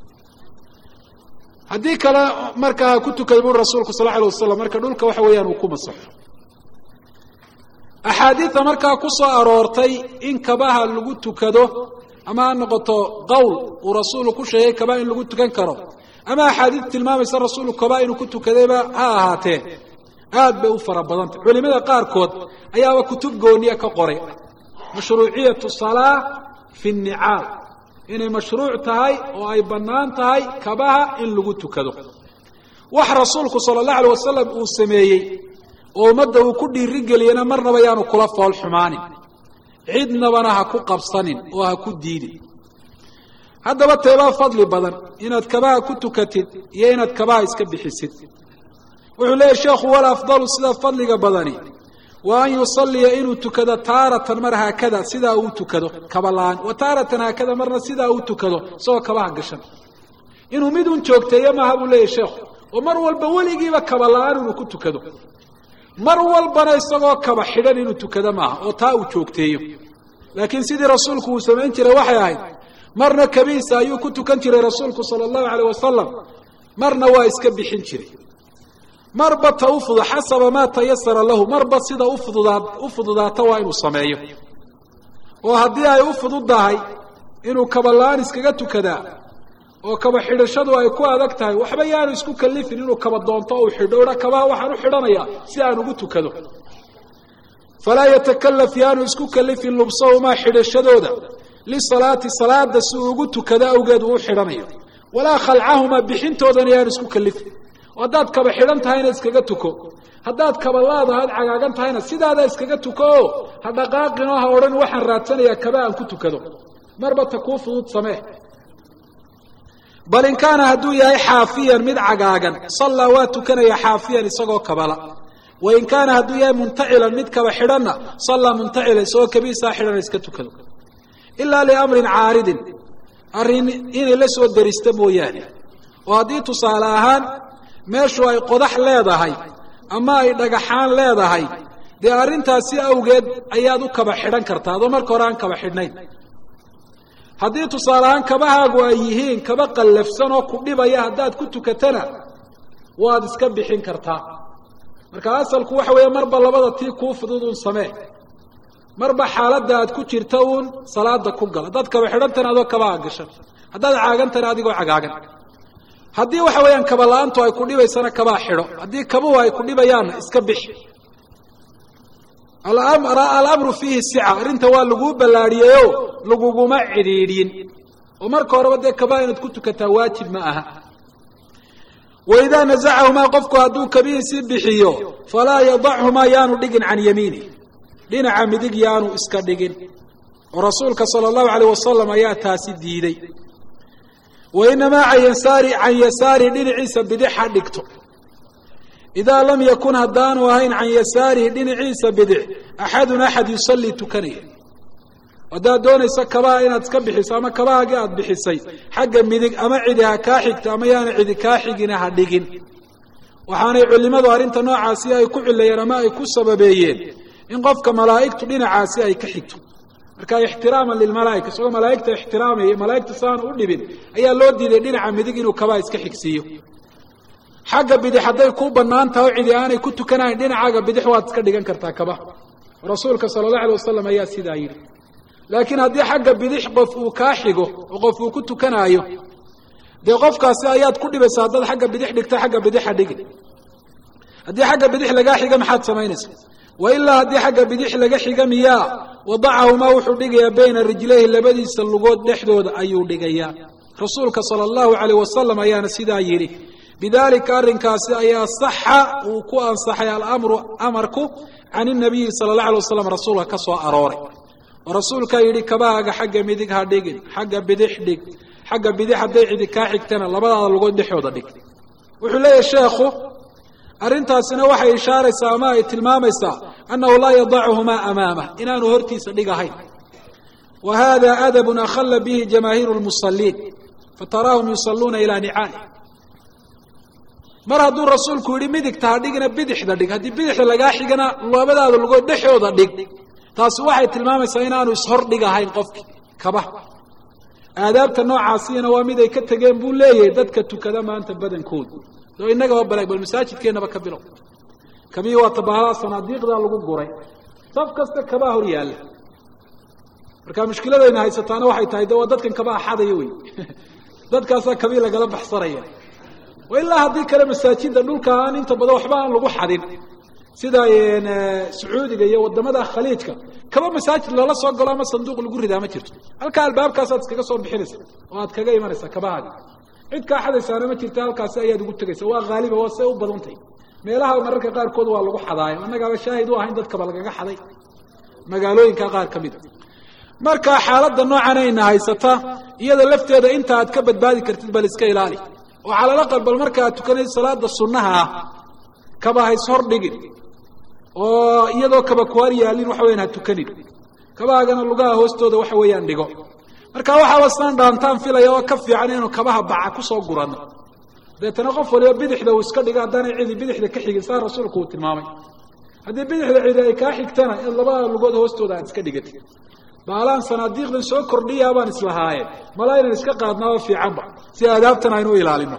haddii kale markaa ha ku tukay buri rasuulku sal lla alay wasalam marka dhulka waxa weeyaan uu ku masaxo axaadiida markaa ku soo aroortay in kabaha lagu tukado ama ha noqoto qowl uu rasuulu ku sheegay kaba in lagu tukan karo ama axaadiid tilmaamaysa rasuulku kaba inuu ku tukadayba ha ahaatee aad bay u fara badantay culimada qaarkood ayaaba kutub gooniya ka qoray mashruuciyatu salaa fi nnicaal inay mashruuc tahay oo ay bannaan tahay kabaha in lagu tukado wax rasuulku sala allahu alay wasalam uu sameeyey oo ummadda uu ku dhiirigeliyena marnaba yaanu kula fool xumaanin cidnabana ha ku qabsanin oo ha ku diidin haddaba teebaa fadli badan inaad kabaha ku tukatid iyo inaad kabaha iska bixisid wuxuu leeyahy sheekhu wal afdalu sida fadliga badani wa an yusalliya inuu tukado taaratan mar haakada sidaa uu tukado kaba la-aan wa taaratan haakada marna sidaa uu tukado isagoo kabaha gashan inuu mid un joogteeyo maaha buu leeyahy sheekhu oo mar walba weligiiba kaba la-aan inuu ku tukado mar walbana isagoo kaba xidhan inuu tukado maaha oo taa uu joogteeyo laakiin sidii rasuulku uu samayn jiray waxay ahayd marna kabiisa ayuu ku tukan jiray rasuulku sala allahu alayh wasalam marna waa iska bixin jiray marba ta u fudud xasaba maa tayasara lahu marba sida ufududaa u fududaata waa inuu sameeyo oo haddii ay u fududdahay inuu kaba la-aan iskaga tukadaa oo kaba xidhashadu ay ku adag tahay waxba yaanu isku kalifin inuu kaba doonto uu xidho odha kabaha waxaan u xidhanayaa si aan ugu tukado falaa yatakalaf yaanu isku kalifin lubsahumaa xidhashadooda lisalaati salaada si uu ugu tukado awgeed uu u xidhanayo walaa khalcahumaa bixintoodana yaanu isku kalifin oo haddaad kaba xidhan tahayna iskaga tuko haddaad kaba laadahaad cagaagan tahayna sidaadaa iskaga tuko oo ha dhaqaaqinoo ha odhan waxaan raadsanayaa kaba aan ku tukado marba ta kuu fudud samee bal in kaana hadduu yahay xaafiyan mid cagaagan sallaa waa tukanaya xaafiyan isagoo kabala wa in kaana hadduu yahay muntacilan mid kaba xidhanna sallaa muntacila isagoo kabiisaa xidhana iska tukado ilaa liamrin caaridin arrin inay la soo derista mooyaane oo haddii tusaale ahaan meeshu ay qodax leedahay ama ay dhagaxaan leedahay dee arrintaasi awgeed ayaad u kaba xidhan kartaa adoo marka hore aan kaba xidhnayn haddii tusaale ahaan kabahaagu ay yihiin kaba qallafsan oo ku dhibaya haddaad ku tukatana waad iska bixin kartaa marka asalku waxa weeye marba labada tii kuu fudud uun samee marba xaaladda aad ku jirta uun salaada ku gal haddaad kaba xidhantana adoo kabaha gashan haddaad caagantana adigoo cagaagan haddii waxa weeyaan kaba la-aantu ay ku dhibaysana kabaa xidho haddii kabuhu ay ku dhibayaanna iska bixi alamru fiihi sica arrinta waa laguu ballaadhiyeyo laguguma cidhiidhin oo marka horeba dee kabaa inaad ku tukataa waajib ma aha waidaa nazacahumaa qofku hadduu kabihiisii bixiyo falaa yadachumaa yaanu dhigin can yamiinih dhinaca midig yaanu iska dhigin oo rasuulka sala allahu alayh wasalam ayaa taasi diiday wa inamaa can yasaari can yasaari dhinaciisa bidix ha dhigto idaa lam yakun haddaanu ahayn can yasaarihi dhinaciisa bidix axadun axad yusallii tukanaya haddaad doonayso kabaha inaad iska bixiso ama kabahaagii aad bixisay xagga midig ama cidi ha kaa xigto ama yaana cidi kaa xigina ha dhigin waxaanay culimadu arrinta noocaasi ay ku cilayeen ama ay ku sababeeyeen in qofka malaa'igtu dhinacaasi ay ka xigto marka ixtiraaman lilmalaa'ika isagoo malaa'igta ixtiraamaya malaa'igta saanu u dhibin ayaa loo diiday dhinaca midig inuu kabaha iska xigsiiyo xagga bidix hadday kuu bannaan tahay o cidi aanay ku tukanahayn dhinacaaga bidix waad iska dhigan kartaa kabaha rasuulka sala allahu alay wasalam ayaa sidaa yidhi laakiin haddii xagga bidix qof uu kaa xigo oo qof uu ku tukanaayo dee qofkaasi ayaad ku dhibaysaa haddaad xagga bidix dhigto xagga bidixa dhigin haddii xagga bidix lagaa xiga maxaad samaynaysa wa ilaa haddii xagga bidix laga xiga miyaa wadacahumaa wuxuu dhigayaa bayna rijlayhi labadiisa lugood dhexdooda ayuu dhigayaa rasuulka sala allahu calayh wasalam ayaana sidaa yidhi bidalika arrinkaasi ayaa saxa uu ku ansaxay alamru amarku can inabiyi sala allah alay wasalam rasuulka ka soo arooray oo rasuulkaa yidhi kabahaaga xagga midig ha dhigin xagga bidix dhig xagga bidix hadday cidi kaa xigtana labadaada lugood dhexooda dhig wuxuu leeyahay sheekhu arrintaasina waxay ishaaraysaa ama ay tilmaamaysaa annahu laa yadacuhumaa amaamah inaanu hortiisa dhigahayn wa hada adabun akhalla bihi jamaahiiru lmusaliin fataraahum yusalluuna ilaa nicaali mar hadduu rasuulku yidhi midigta ha dhigina bidixda dhig haddii bidixda lagaa xigana labadaada lugood dhexooda dhig taasi waxay tilmaamaysaa inaanu ishor dhigahayn qofkii kabaha aadaabta noocaasina waa mid ay ka tegeen buu leeyahay dadka tukada maanta badankoodu oo innagaba balaag bal masaajidkeennaba ka bilow kabii waa tabahalaa sanaadiiqdaa lagu guray saf kasta kabaa hor yaalla marka mushkiladayna haysataana waxay tahay de waa dadkan kabaa xadaya wey dadkaasaa kabii lagala baxsanaya wa ilaa haddii kale masaajida dhulka aan inta badan waxba aan lagu xadin sida sacuudiga iyo wadamada khaliijka kaba masaajid loola soo galo ama sanduuq lagu ridaa ma jirto halkaa albaabkaasaad iskaga soo bixinaysa oo aad kaga imanaysa kabahaaga cid kaa xadaysaana ma jirta halkaasi ayaad ugu tegaysa waa haaliba waa say u badantay meelaha mararka qaarkood waa lagu xadaayo annagaaba shaahid u ahayn dadkaba lagaga xaday magaalooyinka qaar ka mida marka xaaladda noocan ayna haysata iyada lafteeda inta aad ka badbaadi kartid bal iska ilaali oo calalaqal bal marka aad tukanaysa salaada sunnaha ah kaba hays hor dhigin oo iyadoo kaba kuhar yaalin waxa weyan ha tukanin kabahaagana lugaha hoostooda waxa weeyaan dhigo marka waxaaba saan dhaantaan filaya oo ka fiican inaynu kabaha baca kusoo guranno deetana qof waliba bidixda uu iska dhigo haddaanay cidi bidixda ka xigin saa rasuulku uu tilmaamay haddii bidixda cidi ay kaa xigtana in labada lugood hoostooda aad iska dhigatid baalaan sanaadiiqdan soo kordhiyaa baan islahaayeen mala ynan iska qaadnaaba fiicanba si aadaabtan aynu u ilaalino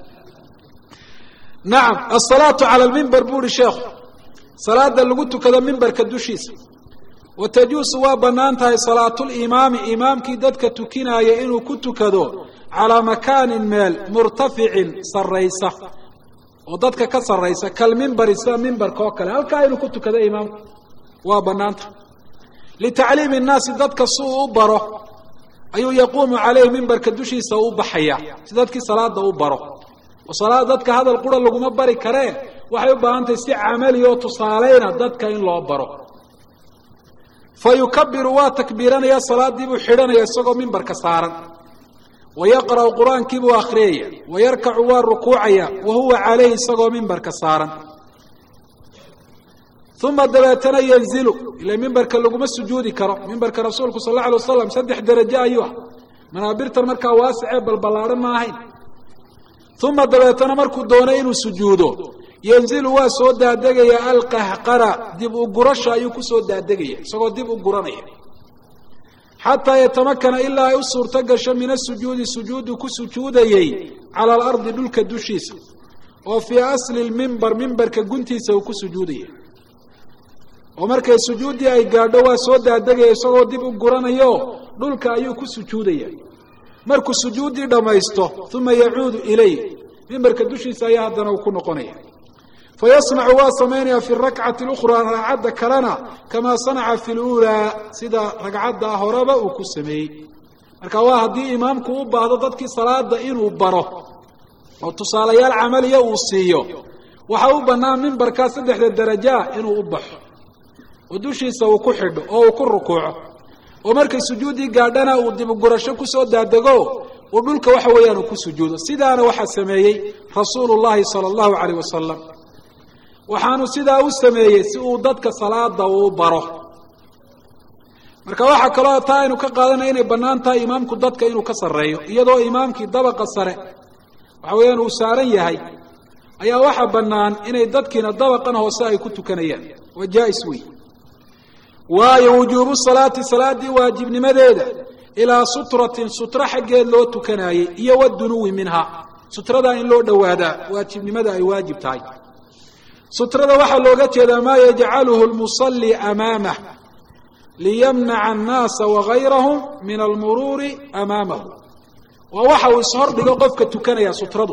nacam asalaatu cala almimber buu uhi sheekhu salaada lagu tukado mimberka dushiisa wa tajuusu waa bannaan tahay salaatulimaami imaamkii dadka tukinaaya inuu ku tukado calaa makaanin meel murtaficin sarraysa oo dadka ka sarraysa kalmimberi sida mimberka oo kale halkaa inuu ku tukado imaamku waa bannaan tahay litacliimi innaasi dadka si uu u baro ayuu yaquumu caleyhi mimberka dushiisa u baxaya si dadkii salaada u baro oo salaada dadka hadal qura laguma bari karee waxay u baahan tahay si camali oo tusaaleyna dadka in loo baro fa yukabiru waa takbiiranaya salaadii buu xidhanaya isagoo mimbarka saaran wa yaqra'u qur-aankii buu akhriyaya wa yarkacu waa rukuucaya wa huwa caleyhi isagoo mimbarka saaran uma dabeetana yanzilu ila mimbarka laguma sujuudi karo mimbarka rasuulku sal alla alay wasalam saddex derajo ayuu ah manaabirtan markaa waasicee balballaadhan ma ahayn uma dabeetana markuu doonay inuu sujuudo yanzilu waa soo daadegaya alqahqara dib u gurasha ayuu kusoo daadegaya isagoo dib u guranaya xataa yatamakana ilaa ay u suurto gasho min asujuudi sujuudu ku sujuudayey cala alardi dhulka dushiisa oo fii asli lmimbar mimbarka guntiisa uu ku sujuudaya oo markay sujuuddii ay gaadho waa soo daadegaya isagoo dib u guranayo dhulka ayuu ku sujuudaya markuu sujuuddii dhammaysto uma yacuudu ilay mimbarka dushiisa ayaa haddana uu ku noqonaya fayasnacu waa samaynaya fi rakcati اlukhraa ragcadda kalena kamaa sanaca fi luulaa sida ragcadda horeba uu ku sameeyey marka waa haddii imaamku u baahdo dadkii salaada inuu baro oo tusaalayaal camaliya uu siiyo waxa u bannaan mimbarkaa saddexda darajaa inuu u baxo oo dushiisa uu ku xidho oo uu ku rukuuco oo markay sujuuddii gaadhana uu dibugurasho kusoo daadego uu dhulka waxa weeyaan uu ku sujuudo sidaana waxaa sameeyey rasuulu llahi sala allahu calayh wasalam waxaanu sidaa u sameeyey si uu dadka salaada uu baro marka waxaa kaloo taa aynu ka qaadanaya inay bannaan tahay imaamku dadka inuu ka sarreeyo iyadoo imaamkii dabaqa sare waxa weeyaan uu saaran yahay ayaa waxaa bannaan inay dadkiina dabaqan hoose ay ku tukanayaan waa jaa-is wey waayo wujuubu salaati salaaddii waajibnimadeeda ilaa sutratin sutro xaggeed loo tukanaayey iyo wadunuwi minha sutradaa in loo dhowaadaa waajibnimada ay waajib tahay sutrada waxaa looga jeedaa maa yajcaluhu lmusalli amaamah liyamnaca annaasa wagayrahum min almuruuri amaamahu waa waxa uu ishordhigo qofka tukanaya sutradu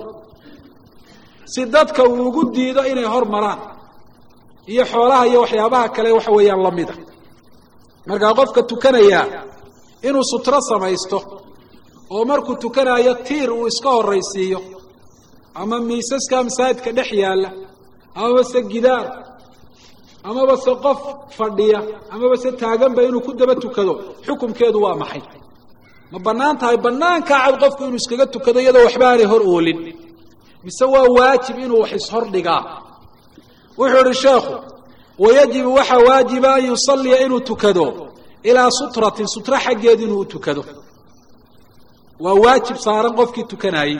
si dadka uu ugu diido inay hor maraan iyo xoolaha iyo waxyaabaha kale waxa weeyaan lamida markaa qofka tukanaya inuu sutro samaysto oo markuu tukanayo tiir uu iska horaysiiyo ama miisaska masaajidka dhex yaalla amaba se gidaar amaba se qof fadhiya amaba se taaganba inuu ku daba tukado xukumkeedu waa maxay ma bannaan tahay bannaankaa cad qofku inuu iskaga tukado iyadoo waxba aanay hor oolin mise waa waajib inuu wax ishordhigaa wuxuu idhi sheekhu wayajibu waxaa waajiba an yusalliya inuu tukado ilaa sutratin sutro xaggeed inuu u tukado waa waajib saaran qofkii tukanaayey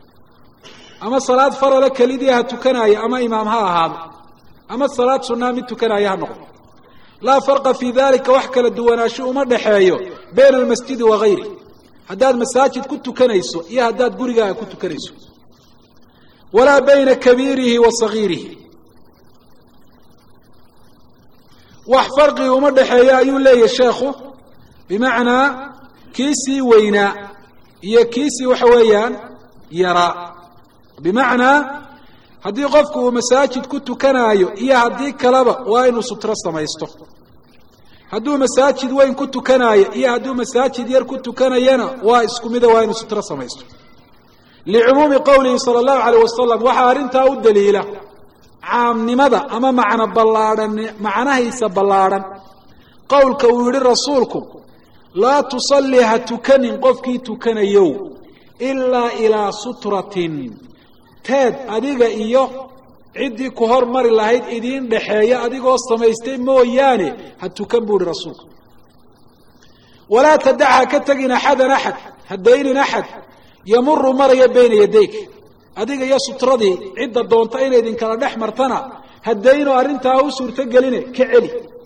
ama salaad farala kelidii ha tukanaayo ama imaam ha ahaado ama salaad sunnaa mid tukanaayo ha noqdo laa farqa fii dalika wax kala duwanaansho uma dhexeeyo bayna almasjidi wa gayri haddaad masaajid ku tukanayso iyo haddaad gurigaaga ku tukanayso walaa bayna kabiirihi wa sagiirihi wax farqigi uma dhexeeyo ayuu leeyahy sheekhu bimacnaa kiisii weynaa iyo kiisii waxa weeyaan yaraa bimacnaa haddii qofku uu masaajid ku tukanaayo iyo haddii kaleba waa inuu sutro samaysto hadduu masaajid weyn ku tukanaayo iyo hadduu masaajid yar ku tukanayana waa isku mida waa inuu sutro samaysto licumuumi qowlihi sala allahu calayh wasalam waxaa arrintaa u daliila caamnimada ama macno ballaadhan macnahiisa ballaadhan qowlka uu yidhi rasuulku laa tusalli ha tukanin qofkii tukanayow ilaa ilaa sutratin teed adiga iyo ciddii ku hormari lahayd idiin dhexeeya adigoo samaystay mooyaane ha tukan buu ihi rasuulku walaa tadac ha ka tegin axadan axad ha daynin axad yamuru maraya bayna yadayk adiga iyo sutradii cidda doonta inay idinkala dhex martana ha dayno arrintaa u suurtogeline ka celi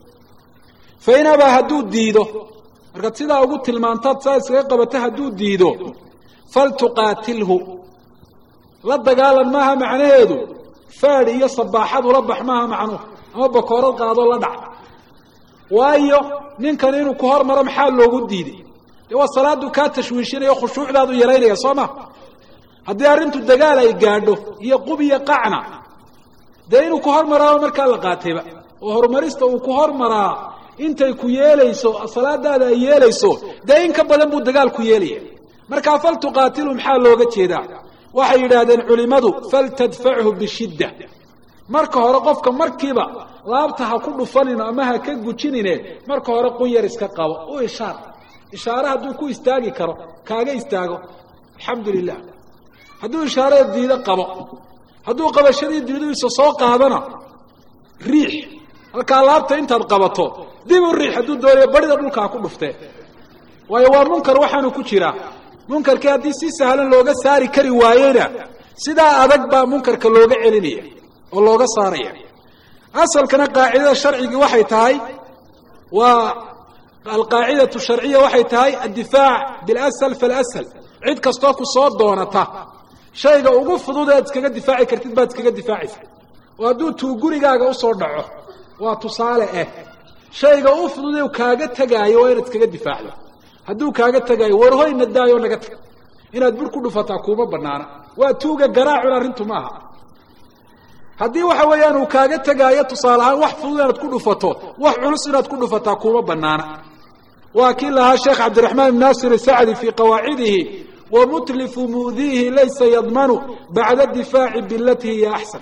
fa in abaa hadduu diido markaad sidaa ugu tilmaantaad saa iskaga qabata hadduu diido faltuqaatilhu la dagaalan maaha macnaheedu faadh iyo sabaaxad ula bax maaha macnuhu ama bakoorad qaadoo la dhac waayo ninkan inuu ku hormaro maxaa loogu diiday dee waa salaadu kaa tashwiishinaya o khushuucdaadu yaraynaya soo ma haddii arrintu dagaal ay gaadho iyo qub iyo qacna dee inuu ku hormaraaba markaa la qaatayba oo horumarista uu ku hormaraa intay ku yeelayso salaadaada ay yeelayso dee in ka badan buu dagaal ku yeelaya markaa faltuqaatilu maxaa looga jeedaa waxay yidhaahdeen culimmadu faltadfachu bishidda marka hore qofka markiiba laabta ha ku dhufanino ama ha ka gujinine marka hore qunyar iska qabo u ishaar ishaare hadduu ku istaagi karo kaaga istaago alxamdu lilah hadduu ishaarada diido qabo hadduu qabashadii diidiisa soo qaadana riix halkaa laabta intaad qabato dib u riix hadduu doonayo barida dhulka ha ku dhuftee waayo waa munkar waxaanu ku jiraa munkarkii haddii si sahlan looga saari kari waayeyna sidaa adag baa munkarka looga celinaya oo looga saaraya asalkana qaacidada sharcigii waxay tahay waa alqaacidatu sharciya waxay tahay addifaac bilasal falasal cid kastoo ku soo doonata shayga ugu fudud ead iskaga difaaci kartid baad iskaga difaacaysa oo hadduu tuu gurigaaga usoo dhaco waa tusaale ah shayga u fudud u kaaga tegaayo waa inaad iskaga difaacdo hadduu kaaga tegaayo warhoyna daayo naga tag inaad bur ku dhufataa kuuma banaana waa tuuga garaacun arrintu maaha haddii waxa weeyaan uu kaaga tegaayo tusaale ahaan wax fudud inaad ku dhufato wax culus inaad ku dhufataa kuuma banaana waa kii lahaa sheekh cabdiraxmaan ibn naasir sacdi fii qawaacidihi wamutlifu mudiihi laysa yadmanu bacda difaaci bilati hiya axsan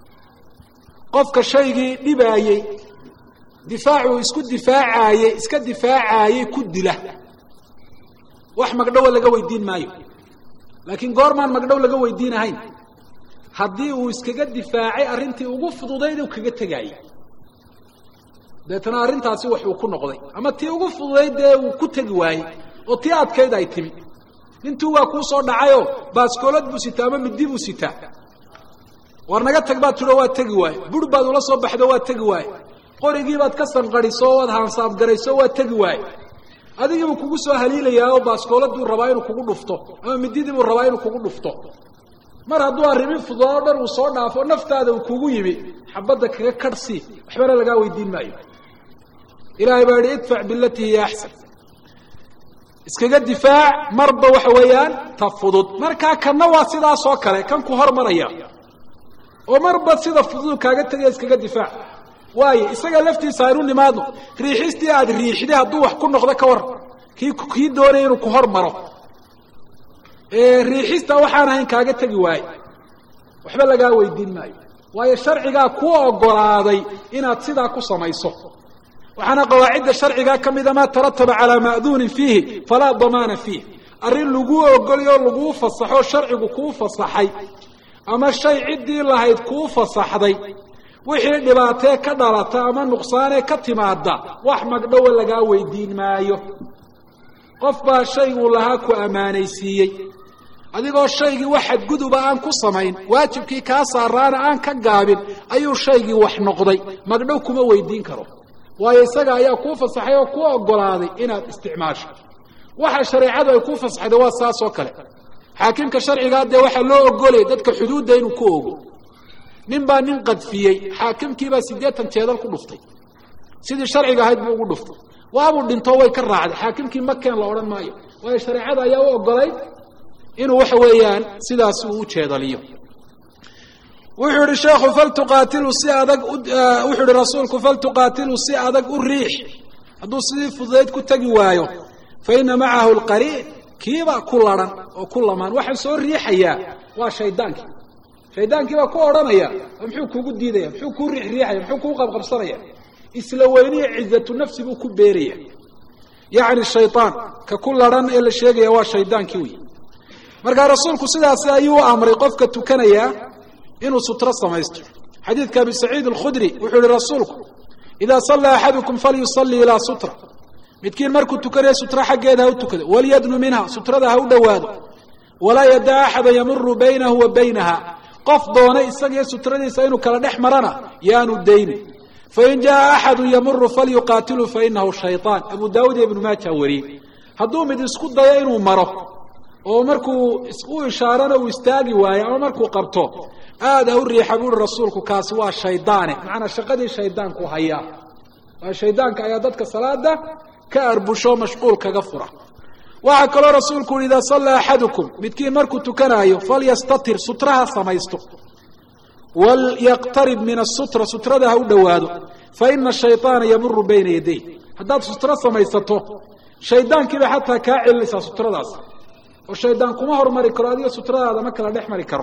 qofka shaygii dhibaayey difaacuu isku difaacaayey iska difaacaayey ku dila wax magdhowa laga weydiin maayo laakiin goormaan magdhow laga weydiin ahayn haddii uu iskaga difaacay arrintii ugu fududayd u kaga tegaayey deetana arrintaasi wax uu ku noqday ama tii ugu fududayd dee uu ku tegi waayey oo tii adkayd ay timi nintuu waa kuu soo dhacayoo baaskoolad buu sitaa ama midi buu sitaa war naga tag baad tidho waa tegi waaye bur baad ula soo baxdo waa tegi waaye qorigii baad ka sanqadhiso waad haansaabgarayso waa tegi waaye adigiibuu kugu soo haliilayaa oo baaskooladuu rabaa inuu kugu dhufto ama mididiibuu rabaa inuu kugu dhufto mar hadduu arrimin fudud oo dhan uu soo dhaafo naftaada uu kugu yimi xabadda kaga kadhsii waxbana lagaa weydiin maayo ilaahay baa yihi idfac bilati hiya axsan iskaga difaac marba waxa weeyaan ta fudud markaa kanna waa sidaasoo kale kan ku hormaraya oo marba sida fudud kaaga tegaya iskaga difaac waayo isaga laftiisa aynu nimaadno riixistii aada riixday hadduu wax ku noqdo ka war kii kii doonaya inuu ku hormaro riixista waxaan ahayn kaaga tegi waaye waxba lagaa weydiin maayo waayo sharcigaa kuu ogolaaday inaad sidaa ku samayso waxaana qawaacidda sharcigaa ka mida maa tarataba calaa ma'duunin fiihi falaa damaana fiih arrin laguu ogolay oo laguu fasaxo sharcigu kuu fasaxay ama shay ciddii lahayd kuu fasaxday wixii dhibaatee ka dhalata ama nuqsaanee ka timaada wax magdhowa lagaa weydiin maayo qof baa shayguu lahaa ku ammaanaysiiyey adigoo shaygii wax xadguduba aan ku samayn waajibkii kaa saaraana aan ka gaabin ayuu shaygii wax noqday magdhow kuma weydiin karo waayo isaga ayaa kuu fasaxay oo kuu ogolaaday inaad isticmaasho waxa shareecadu ay kuu fasaxday waa saas oo kale xaakimka sharcigaa dee waxaa loo ogolaya dadka xuduudda inuu ku ogo nin baa nin qadfiyey xaakimkiibaa siddeetan jeedal ku dhuftay sidii sharciga ahayd buu ugu dhuftay waabuu dhinto way ka raacday xaakimkii makeen la odhan maayo waayo shareecada ayaa u ogolay inuu waxa weeyaan sidaas uu u jeedaliyo wuxuu yihi sheekhu faltuqaatilu si adag wuxuu yihi rasuulku faltuqaatilu si adag u riix hadduu sidii fududayd ku tegi waayo fa ina macahu lqariin kiiba ku laran oo ku lamaan waxaa soo riixayaa waa shaydaankii shaydaankii baa ku odhanaya muxuu kuugu diidaya muxuu kuu riixriixaya muxuu kuu qabqabsanaya isla weyniya cizatu nafsi buu ku beeraya yacni shaydaan ka ku laran ee la sheegaya waa shaydaankii wey markaa rasuulku sidaasi ayuu amray qofka tukanaya inuu sutro samaysto xadiidka abi saciid alkhudri wuxuu yihi rasuulku idaa sallaa axadukum falyusalii ilaa sutra midkiin markuu tukanayo sutra xaggeeda ha u tukado walyadnu minha sutrada ha u dhowaado walaa yadaa axada yamuru baynahu wa baynaha qof doona isagiyo sutradiisa inuu kala dhex marana yaanu daynin fain jaa axadu yamuru falyuqaatilu fainahu shayطaan abu daawud iyo ibnu maaja wariyey hadduu mid isku dayo inuu maro oo markuu u ishaarana uu istaagi waayo ama markuu qabto aada ha u riixa buuhi rasuulku kaasi waa shaydaane macanaa shaqadii shaydaanku hayaa waa shaydaanka ayaa dadka salaada ka arbusho mashquul kaga fura waxaa kaloo rasuulku uhi idaa sallaa axadukum midkiin markuu tukanaayo falyastatir sutraha samaysto walyaqtarib min asutra sutrada ha u dhowaado fa ina shayطaana yamuru bayna yaday haddaad sutro samaysato shaydaankiiba xataa kaa celinaysaa sutradaas oo shaydaan kuma hormari karo adiga sutradaada ma kala dhex mari karo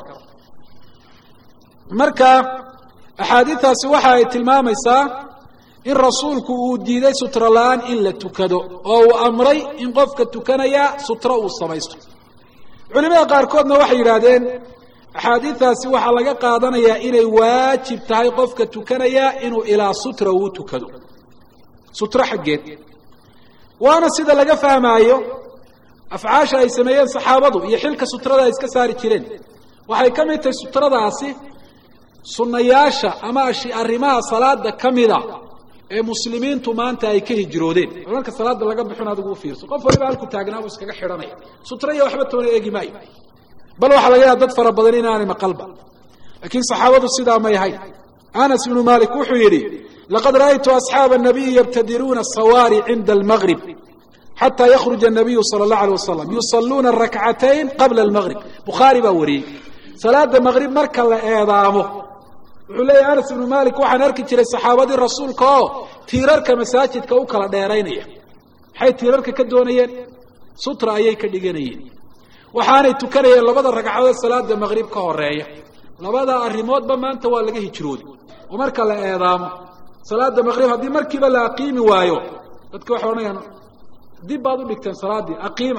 marka axaadiistaasi waxa ay tilmaamaysaa in rasuulku uu diiday sutro la-aan in la tukado oo uu amray in qofka tukanaya sutro uu samaysto culimada qaarkoodna waxay yidhaahdeen axaadiistaasi waxaa laga qaadanayaa inay waajib tahay qofka tukanaya inuu ilaa sutra uu tukado sutro xaggeed waana sida laga fahmaayo afcaasha ay sameeyeen saxaabadu iyo xilka sutrada ay iska saari jireen waxay ka mid tahay sutradaasi sunnayaasha ama arrimaha salaada ka mida ee muslimiintu maanta ay ka hijroodeen oo marka salaada laga bixin adigu u fiirso qof waliba halku taagnaabuu iskaga xidhanaya sutra iyo waxba toona eegi maayo bal waxaa laga yaaba dad fara badan inaanay maqalba laakiin saxaabadu sidaa may ahayn anas ibnu malik wuxuu yidhi laqad ra'aytu asxaaba الnabiyi yabtadiruuna asawaari cinda almagrib xataa yakhruja الnabiyu salى اllah alيه wasalam yusaluuna rakcatayn qabla almagrib bukhaari baa wariyey salaada magrib marka la eedaamo wuxuu leeyahy anas ibnu malik waxaan arki jiray saxaabadii rasuulka oo tiirarka masaajidka u kala dheeraynaya maxay tiirarka ka doonayeen sutra ayay ka dhiganayeen waxaanay tukanayeen labada ragcadood salaada magrib ka horeeya labada arrimoodba maanta waa laga hijrooday oo marka la eedaamo salaada magrib haddii markiiba la aqiimi waayo dadka waxay odhanayaan dib baad u dhigteen salaaddii aqiima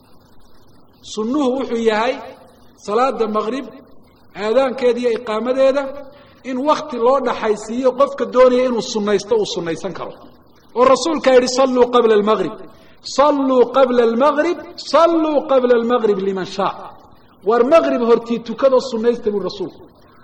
sunnuhu wuxuu yahay salaada magrib aadaankeeda iyo iqaamadeeda in wakti loo dhaxaysiiyo qofka doonaya inuu sunaysto uu sunaysan karo oo rasuulkaa yidhi salluu qabla almagrib salluu qabla almagrib salluu qabla almagrib liman shaa war magrib hortii tukadoo sunaysta buuhi rasuulku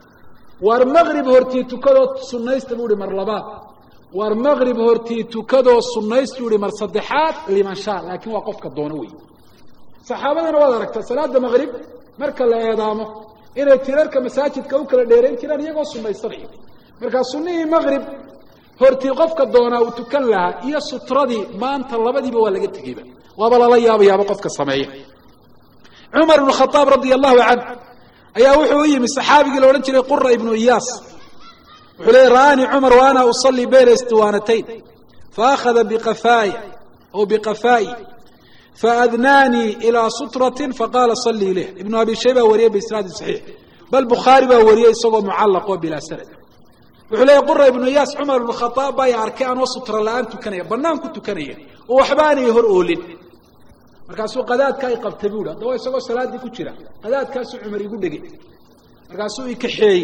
war magrib hortii tukadoo sunaysta buu ihi mar labaad war magrib hortii tukadoo sunaysta buu ihi mar saddexaad liman shaa laakiin waa qofka doono wey saxaabadana waad aragtaa salaada magrib marka la eedaamo inay tirarka masaajidka u kala dheerayn jiraan iyagoo sunaysanaya markaa sunnihii magrib hortii qofka doonaa uu tukan lahaa iyo sutradii maanta labadiiba waa laga tegeyba waaba lala yaabayaaba qofka sameeya cumar ibnu khaaab radia allahu canh ayaa wuxuu u yimi saxaabigii la odhan jiray qura ibnu iyaas wuxuu leeyay ra'aanii cumar wa ana usallii bayna istiwaanatayn faakhada biqafaaya aw biqafaa'i faadnaanii ilaa sutratin faqaala sallii ileyh ibnu abi shayba wariyey biisnaadin saxiix bal bukhaari baa wariyey isagoo mucallaq oo bilaa sanad wuxuu leeyay qura ibnu iyaas cumar ibnu khaaab baa arkay anoo sutra la-aan tukanaya bannaan ku tukanaya oo waxba aanay hor oolin markaasuu qadaadka ay qabtay buuhi haddaba isagoo salaaddii ku jira qadaadkaasuu cumar igu dhegay markaasuu ikaxeeyey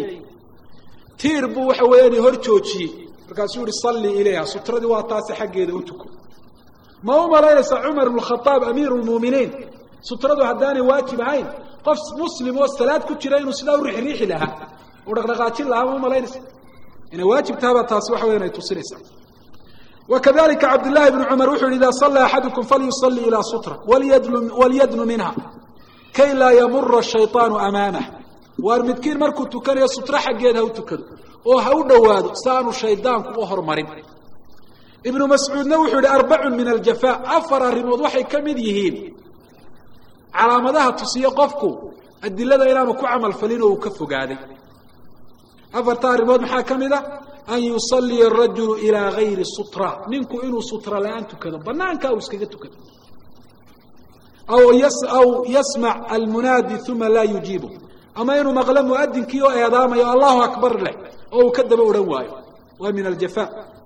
tiir buu waxa weeyaan hor joojiyey markaasuu yihi sallii ilayha sutradii waa taasi xaggeeda u tuko ma u malaynaysaa cumar ibnu khaaab amiiru lmuuminiin sutradu haddaanay waajib ahayn qof muslim oo salaad ku jira inuu sidaa u rixriixi lahaa u dhaqdhaqaajin lahaa ma u malaynaysa inay waajib tahabaa taasi waxa weyan ay tusinaysaa وkذلika cabdاللahi بن cmر wuxu yhi إida صلى أxadكم falyuصلي إilى sutrة walyadnu minha kay laa ymura الشhayطاaن أmaamه waar midkiin markuu tukanayo sutro xaggeed ha u tukado oo ha u dhowaado si aanu shaydaanku u hormarin iبnu mascuudna wuxuu yihi arbac min الjafا afar arrimood waxay ka mid yihiin calaamadaha tusiye qofku adilada inaanu ku camal falin oo uu ka fogaaday afarta arrimood maxaa ka mid a an yusaliya arajulu ilaa gayri sutra ninku inuu sutra la-aan tukado banaankaa uu iskaga tukado aw aw yasmac almunaadi uma laa yujiibu ama inuu maqlo muadinkii oo eedaamayo allahu akbar leh oo uu ka daba odhan waayo waa min aljafa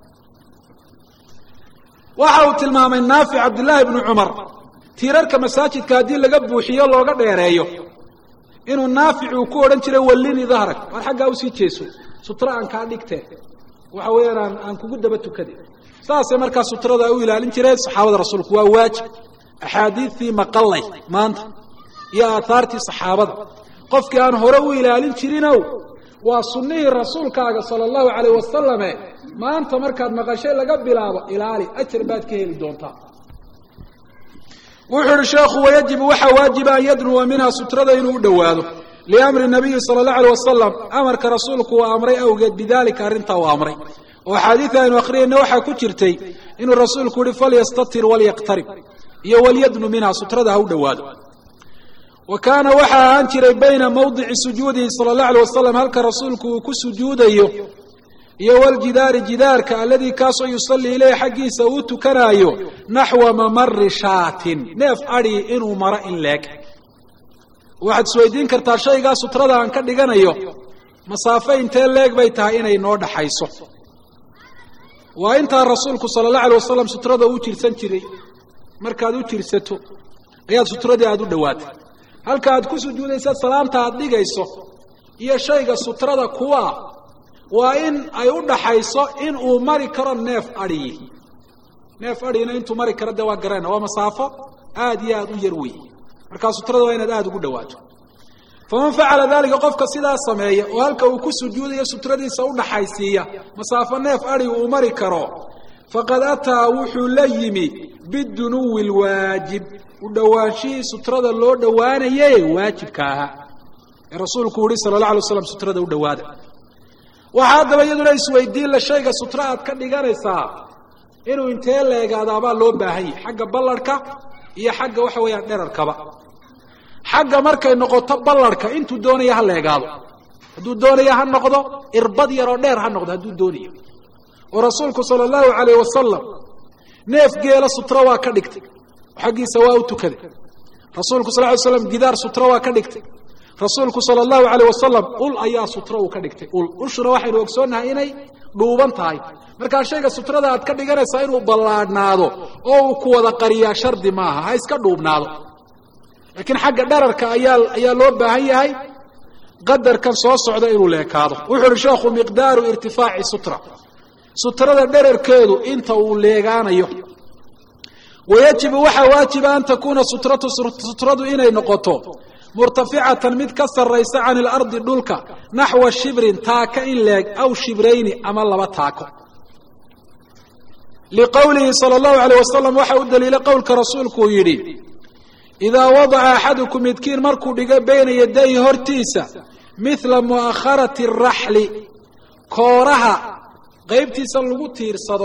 waxa uu tilmaamay naafic cabdillaahi bnu cumar tiirarka masaajidka haddii laga buuxiyo looga dheereeyo inuu naafic uu ku odhan jiray wallini dahrak war xaggaa usii jeeso sutra aan kaa dhigteen waxa weeyaan aan aan kugu daba tukade saasay markaa sutrada ay u ilaalin jireen saxaabada rasuulku waa waajib axaadiidtii maqallay maanta iyo aahaartii saxaabada qofkii aan hore u ilaalin jirinow waa sunnihii rasuulkaaga sala allahu calayh wasalame maanta markaad maqashay laga bilaabo ilaali ajar baad ka heli doontaa wuxuu ihi sheekhu wayajibu waxaa waajiba an yadnuwa minha sutrada inuu u dhowaado liamri nabiyi sala allahu alay wasalam amarka rasuulku uu amray awgeed bidalika arrintaa uu amray oo axaadiida aynu akhriyayna waxaa ku jirtay inuu rasuulku yihi falyastatir walyaqtarib iyo walyadnu minha sutrada ha u dhowaado wa kaana waxaa ahaan jiray bayna mawdici sujuudihi sala allahu alay wasalam halka rasuulku uu ku sujuudayo iyo waljidaari jidaarka aladii kaasoo yusallii ileyh xaggiisa uu tukanaayo naxwa mamari shaatin neef adhi inuu maro in leeg waxaad isweydiin kartaa shaygaa sutrada aan ka dhiganayo masaafo intee leeg bay tahay inay noo dhaxayso waa intaa rasuulku sala allahu alay wasalam sutrada u jirsan jiray markaad u jirsato ayaad sutradii aada u dhowaatay halka aad ku sujuudaysa salaanta aada dhigayso iyo shayga sutrada kuwa waa in ay u dhaxayso in uu mari karo neef adhiyi neef adhiyina intuu mari karo dee waa garana waa masaafo aada iyo aada u yar wey markaa sutrada waa inaad aada ugu dhawaato faman facala dalika qofka sidaa sameeya oo halka uu ku sujuudayo sutradiisa udhaxaysiiya masaafo neef adhi uu mari karo faqad ataa wuxuu la yimi bidunuwi lwaajib u dhowaanshihii sutrada loo dhowaanaye waajibka ahaa ee rasuulku yihi sala la alay slam sutrada u dhowaada waxaa haddaba iyaduna isweydiin la shayga sutra aad ka dhiganaysaa inuu intee leegaadaabaa loo baahan yahay xagga ballarhka iyo xagga waxa weeyaan dherarkaba xagga markay noqoto ballarhka intuu doonaya ha leegaado hadduu doonaya ha noqdo irbad yaroo dheer ha noqdo hadduu doonayo oo rasuulku sala allahu calayh wasalam neef geela sutra waa ka dhigtay xaggiisa waa u tukaday rasuulku sal ly slam gidaar sutra waa ka dhigtay rasuulku sala allahu calayh wasalam ul ayaa sutra uu ka dhigtay ul ushuna waxaynu ogsoonnahay inay dhuuban tahay markaa shayga sutrada aad ka dhiganaysaa inuu ballaadhnaado oo uu ku wada qariyaa shardi maaha ha iska dhuubnaado laakiin xagga dherarka ayaa ayaa loo baahan yahay qadarkan soo socda inuu leekaado wuxuu uhi sheekhu miqdaaru irtifaaci sutra sutrada dherarkeedu inta uu leegaanayo wayajibu waxaa waajiba an takuuna sutratu sutradu inay noqoto murtaficatan mid ka sarraysa can ilardi dhulka naxwa shibrin taaka in leeg aw shibrayni ama laba taako liqowlihi sala allahu alayh wasalam waxa u daliilay qowlka rasuulku uu yidhi idaa wadaca axadukum midkiin markuu dhigo bayna yadayhi hortiisa mithla mu'akharati araxli kooraha qaybtiisa lagu tiirsado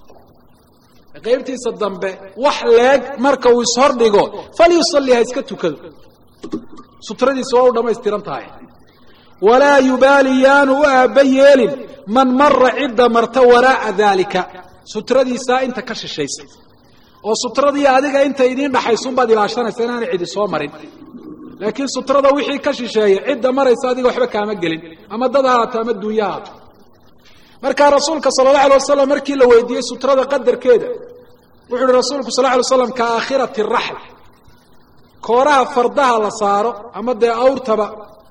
qaybtiisa dambe wax leeg marka uu ishordhigo falyusalli ha iska tukado sutradiisa waa u dhammaystiran tahay walaa yubaali yaanu u aabba yeelin man mara cidda marta waraa'a daalika sutradiisaa inta ka shishaysa oo sutradii adiga inta idiin dhaxaysunbaad ilaashanaysa inaanay cidi soo marin laakiin sutrada wixii ka shisheeya cidda maraysa adiga waxba kaama gelin ama dad haato ama dunya haato markaa rasuulka sala allahu alay wasalam markii la weydiiyey sutrada qadarkeeda wuxu uhi rasuulku sal ly slam ka aakhirati raxl kooraha fardaha la saaro ama dee awrtaba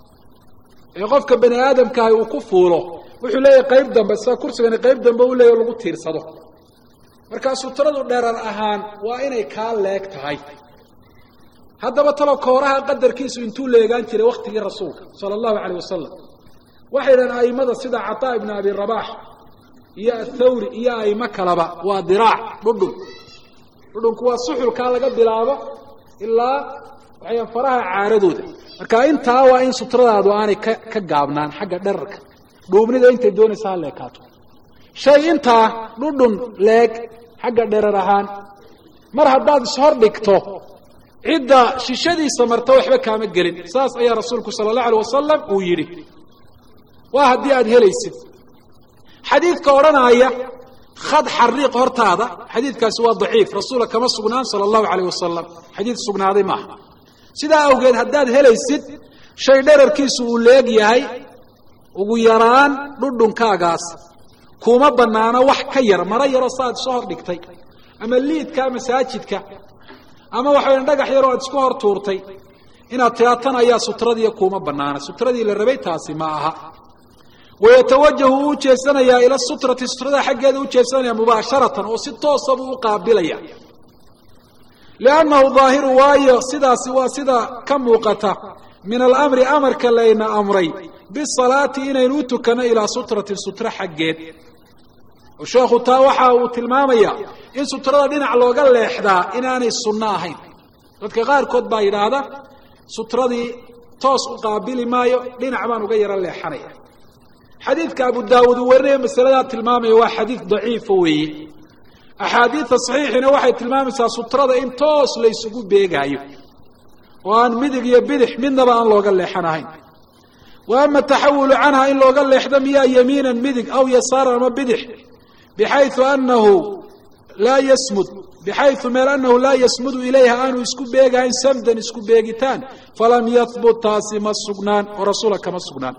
ee qofka bani aadamkaahi uu ku fuulo wuxuu leeyahay qayb dambe sida kursigani qayb dambe u leeyahy o lagu tiirsado markaa sutradu dherar ahaan waa inay kaa leeg tahay haddaba talo kooraha qadarkiisu intuu leegaan jiray waktigii rasuulka sala allahu calayh wasalam waxay dhahen a'immada sida cataa ibna abi rabaax iyo athawri iyo a'imo kaleba waa diraac dhudhun dhudhunku waa suxulkaa laga bilaabo ilaa waxayan faraha caaradooda marka intaa waa in sutradaadu aanay ka ka gaabnaan xagga dherarka dhuubnida intay doonaysa ha leekaato shay intaa dhudhun leeg xagga dherar ahaan mar haddaad ishor dhigto cidda shishadiisa marta waxba kaama gelin saas ayaa rasuulku sala allahu alay wasalam uu yidhi waa haddii aada helaysid xadiidka odhanaya khad xariiq hortaada xadiidkaasi waa daciif rasuula kama sugnaan sala allahu calayh wasalam xadiid sugnaaday maaha sidaa awgeed haddaad helaysid shay dherarkiisu uu leeg yahay ugu yaraan dhudhunkaagaas kuma bannaano wax ka yar maro yaroo saaad isu hor dhigtay ama liidkaa masaajidka ama waxaweyan dhagax yaroo aad isku hor tuurtay inaad tiraa tan ayaa sutradiiyo kuuma bannaana sutradii la rabay taasi ma aha wayatawajahu uu ujeesanayaa ila sutrati sutrada xaggeeda ujeesanaya mubaasharatan oo si toosa buu u qaabilaya liannahu daahiru waayo sidaasi waa sida ka muuqata min alamri amarka layna amray bisalaati inaynu u tukanno ilaa sutratin sutra xaggeed oo sheekhu taa waxa uu tilmaamayaa in sutrada dhinac looga leexdaa inaanay sunno ahayn dadka qaarkood baa yidhaahda sutradii toos u qaabili maayo dhinac baan uga yaro leexanaya xadiidka abu daawuud uu warinaya masaladaa tilmaamaya waa xadiid daciifa weeye axaadiidta saxiixina waxay tilmaamaysaa sutrada in toos la ysugu beegaayo oo aan midig iyo bidix midnaba aan looga leexan ahayn wa ama taxawulu canha in looga leexdo miyaa yamiinan midig aw yasaaran ama bidix bixayu anahu laa yasmud bixayu meel anahu laa yasmudu ilayha aanu isku beegahayn samdan isku beegitaan falam yahbut taasi ma sugnaan oo rasuula kama sugnaan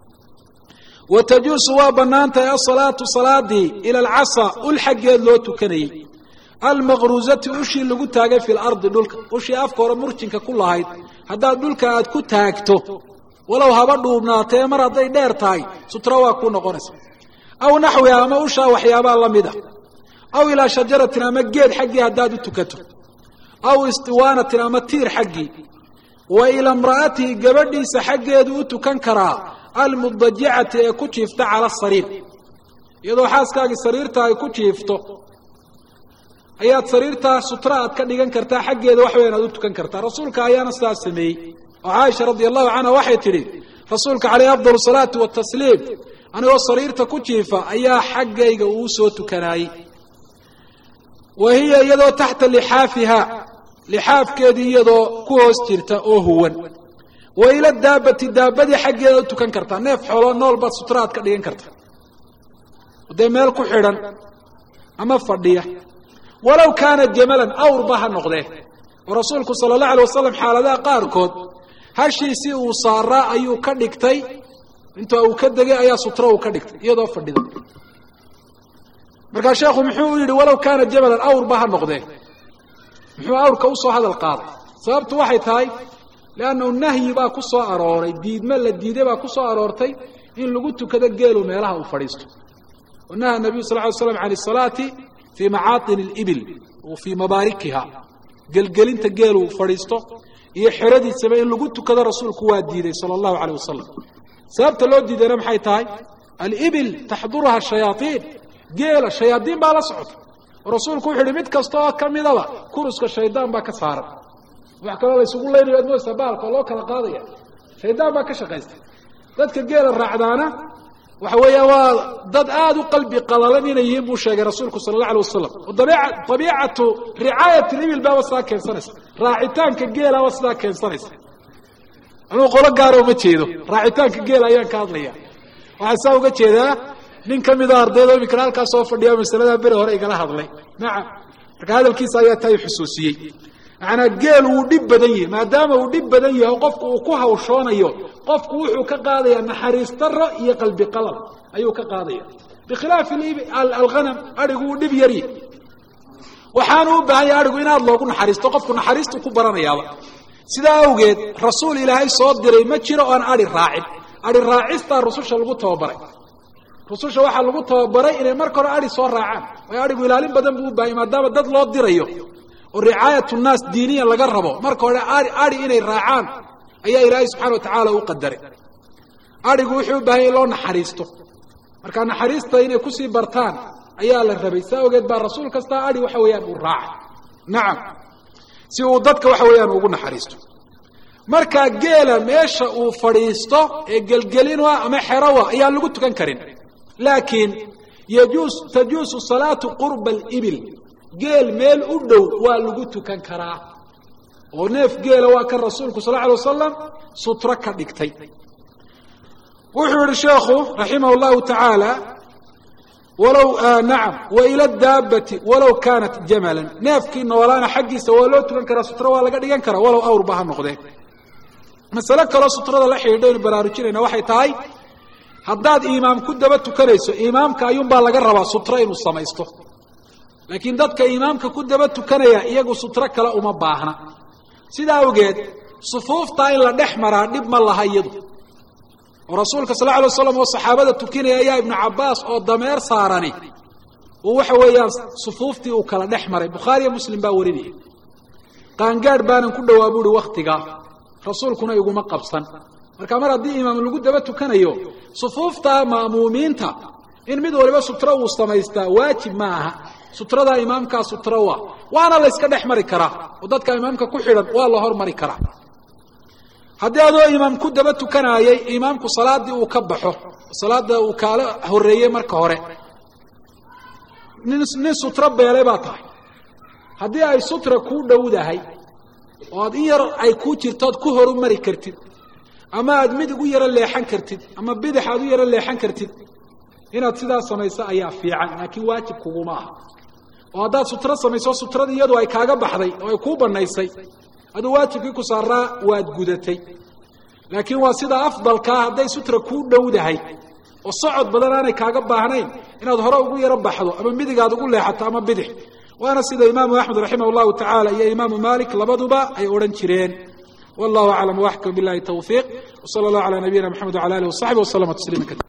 wa tajuusu waa bannaan tahay asalaatu salaadii ila alcasa ul xaggeed loo tukanayey almaqruusati ushii lagu taagay fi lardi dhulka ushii afka hore murjinka ku lahayd haddaad dhulka aad ku taagto walow haba dhuubnaatee mar hadday dheer tahay sutra waa ku noqonaysa aw naxwiha ama ushaa waxyaabaa la mid a aw ilaa shajaratin ama geed xaggii haddaad u tukato aw istiwaanatin ama tiir xaggii wa ila imra'atihi gabadhiisa xaggeedu u tukan karaa almudajicati ee ku jiifta cala sariir iyadoo xaaskaagii sariirta ay ku jiifto ayaad sariirtaa sutra aad ka dhigan kartaa xaggeeda wax weyn aad u tukan kartaa rasuulka ayaana sidaas sameeyey oo caaisha radia allahu canha waxay tidhi rasuulka caleyhi afdal salaati watasliim anigoo sariirta ku jiifa ayaa xaggayga uu soo tukanaayey wa hiya iyadoo taxta lixaafiha lixaafkeedii iyadoo ku hoos jirta oo huwan wa ila daabati daabadii xaggeeda u tukan kartaa neef xooloo nool baad sutra aad ka dhigan kartaa dee meel ku xidhan ama fadhiya walow kaana jamalan awrba ha noqdee oo rasuulku sala allahu alay wasalam xaaladaha qaarkood hashiisii uu saaraa ayuu ka dhigtay inta uu ka degay ayaa sutra uu ka dhigtay iyadoo fadhida markaa sheekhu muxuu yidhi walow kaana jamalan awrba ha noqdee muxuu awrka usoo hadal qaaday sababtu waxay tahay leannahu nahyi baa ku soo arooray diidme la diiday baa ku soo aroortay in lagu tukado geelu meelaha uu fadhiisto wanaha nabiyu sal ly slam can asalaati fii macaatin alibil wa fii mabaarikiha gelgelinta geelu fadhiisto iyo xeradiisaba in lagu tukado rasuulku waa diiday sala allahu caleyh wasalam sababta loo diidayna maxay tahay alibil taxduruha shayaaiin geela shayaadiin baa la socota oo rasuulku wuxu uhi mid kasta oo ka midaba kuruska shaydaan baa ka saaran wax kaloo la ysugu leynayo ad moysa baalka oo loo kala qaadaya shaydaan baa ka shaqaysta dadka geela raacdaana waxa weeya waa dad aada u qalbi qalalan inay yihiin buu sheegay rasuulku sala allah alay wasalam oo dabiicatu ricaayat libil baaba sidaa keensanaysa raacitaanka geelaaba sidaa keensanaysa anuu qolo gaara uma jeedo raacitaanka geela ayaan ka hadlaya waxaa saa uga jeedaa nin ka mida ardayda iminkana halkaa soo fadhiya masaladaa beri hore igala hadlay nacam marka hadalkiisa ayaa taa xusuusiyey macanaa geel wuu dhib badan yahi maadaama uu dhib badan yahay qofku uu ku hawshoonayo qofku wuxuu ka qaadayaa naxariis daro iyo qalbi qalal ayuu ka qaadaya bikhilaafi alghanam adhigu uu dhib yaryi waxaanu u baahan yahay adhigu in aad loogu naxariisto qofku naxariistu ku baranayaaba sidaa awgeed rasuul ilaahay soo diray ma jiro oan adhi raacin adhi raacistaa rususha lagu tababaray rususha waxaa lagu tababaray inay marka hore adhi soo raacaan waayo adhigu ilaalin badan buu u baahanya maadaama dad loo dirayo oo ricaayat nnaas diiniyan laga rabo marka hore adhi inay raacaan ayaa ilaahay subxana watacaala u qadaray adhigu wuxuu u baahanya in loo naxariisto marka naxariista inay kusii bartaan ayaa la rabay saa ogeed baa rasuul kastaa adhi waxa weeyaan uu raacay nacam si uu dadka waxa weeyaan ugu naxariisto markaa geela meesha uu fadhiisto ee gelgelinua ama xerawa ayaan lagu tukan karin laakiin yajuus tajuusu salaatu qurba alibil geel meel u dhow waa lagu tukan karaa oo neef geela waa kan rasuulku sal lla alay wasalam sutro ka dhigtay wuxuu yihi sheekhu raximah llahu tacaala walow nacam wa ila daabati walow kaanat jamalan neefkii noolaana xaggiisa waa loo tukan karaa sutro waa laga dhigan karaa walow awrba ha noqdee masale kaloo sutrada la xidhiidhaynu baraarujinayna waxay tahay haddaad imaam ku daba tukanayso imaamka ayuunbaa laga rabaa sutro inuu samaysto laakiin dadka imaamka ku daba tukanaya iyagu sutro kale uma baahna sidaa awgeed sufuuftaa in la dhex maraa dhib ma laha iyadu oo rasuulka sal lla alay waslam oo saxaabada tukinaya ayaa ibnu cabbaas oo dameer saarani uu waxa weeyaan sufuuftii uu kala dhex maray bukhaariyo muslim baa warinaya qaangaadh baanan ku dhowaa buuhi wakhtigaa rasuulkuna iguma qabsan marka mar haddii imaam lagu daba tukanayo sufuufta ma'muumiinta in mid waliba sutro uu samaystaa waajib ma aha sutradaa imaamkaa sutro wa waana la yska dhex mari karaa oo dadka imaamka ku xidhan waa la hormari karaa haddii adoo imaam ku daba tukanaayay imaamku salaaddii uu ka baxo salaada uu kaala horreeyey marka hore nin nin sutro beelay baa tahay haddii ay sutra kuu dhowdahay oo aad in yar ay kuu jirto oad ku horumari kartid ama aad midig u yaro leexan kartid ama bidix aad u yaro leexan kartid inaad sidaas samayso ayaa fiican laakiin waajib kuguma aha oo haddaad sutro samayso sutradii iyadu ay kaaga baxday oo ay kuu bannaysay aduu waajibkii ku saaraa waad gudatay laakiin waa sida afdalkaa hadday sutra kuu dhowdahay oo socod badan aanay kaaga baahnayn inaad hore ugu yaro baxdo ama midigaad ugu leexato ama bidix waana sida imaamu axmed raximah llahu tacaala iyo imaamu malik labaduba ay odhan jireen wallahu aclam waxkam bilahi tawfiiq wsala allahu cala nabiyina mxamed wala alih wasaxbi waslama tasliima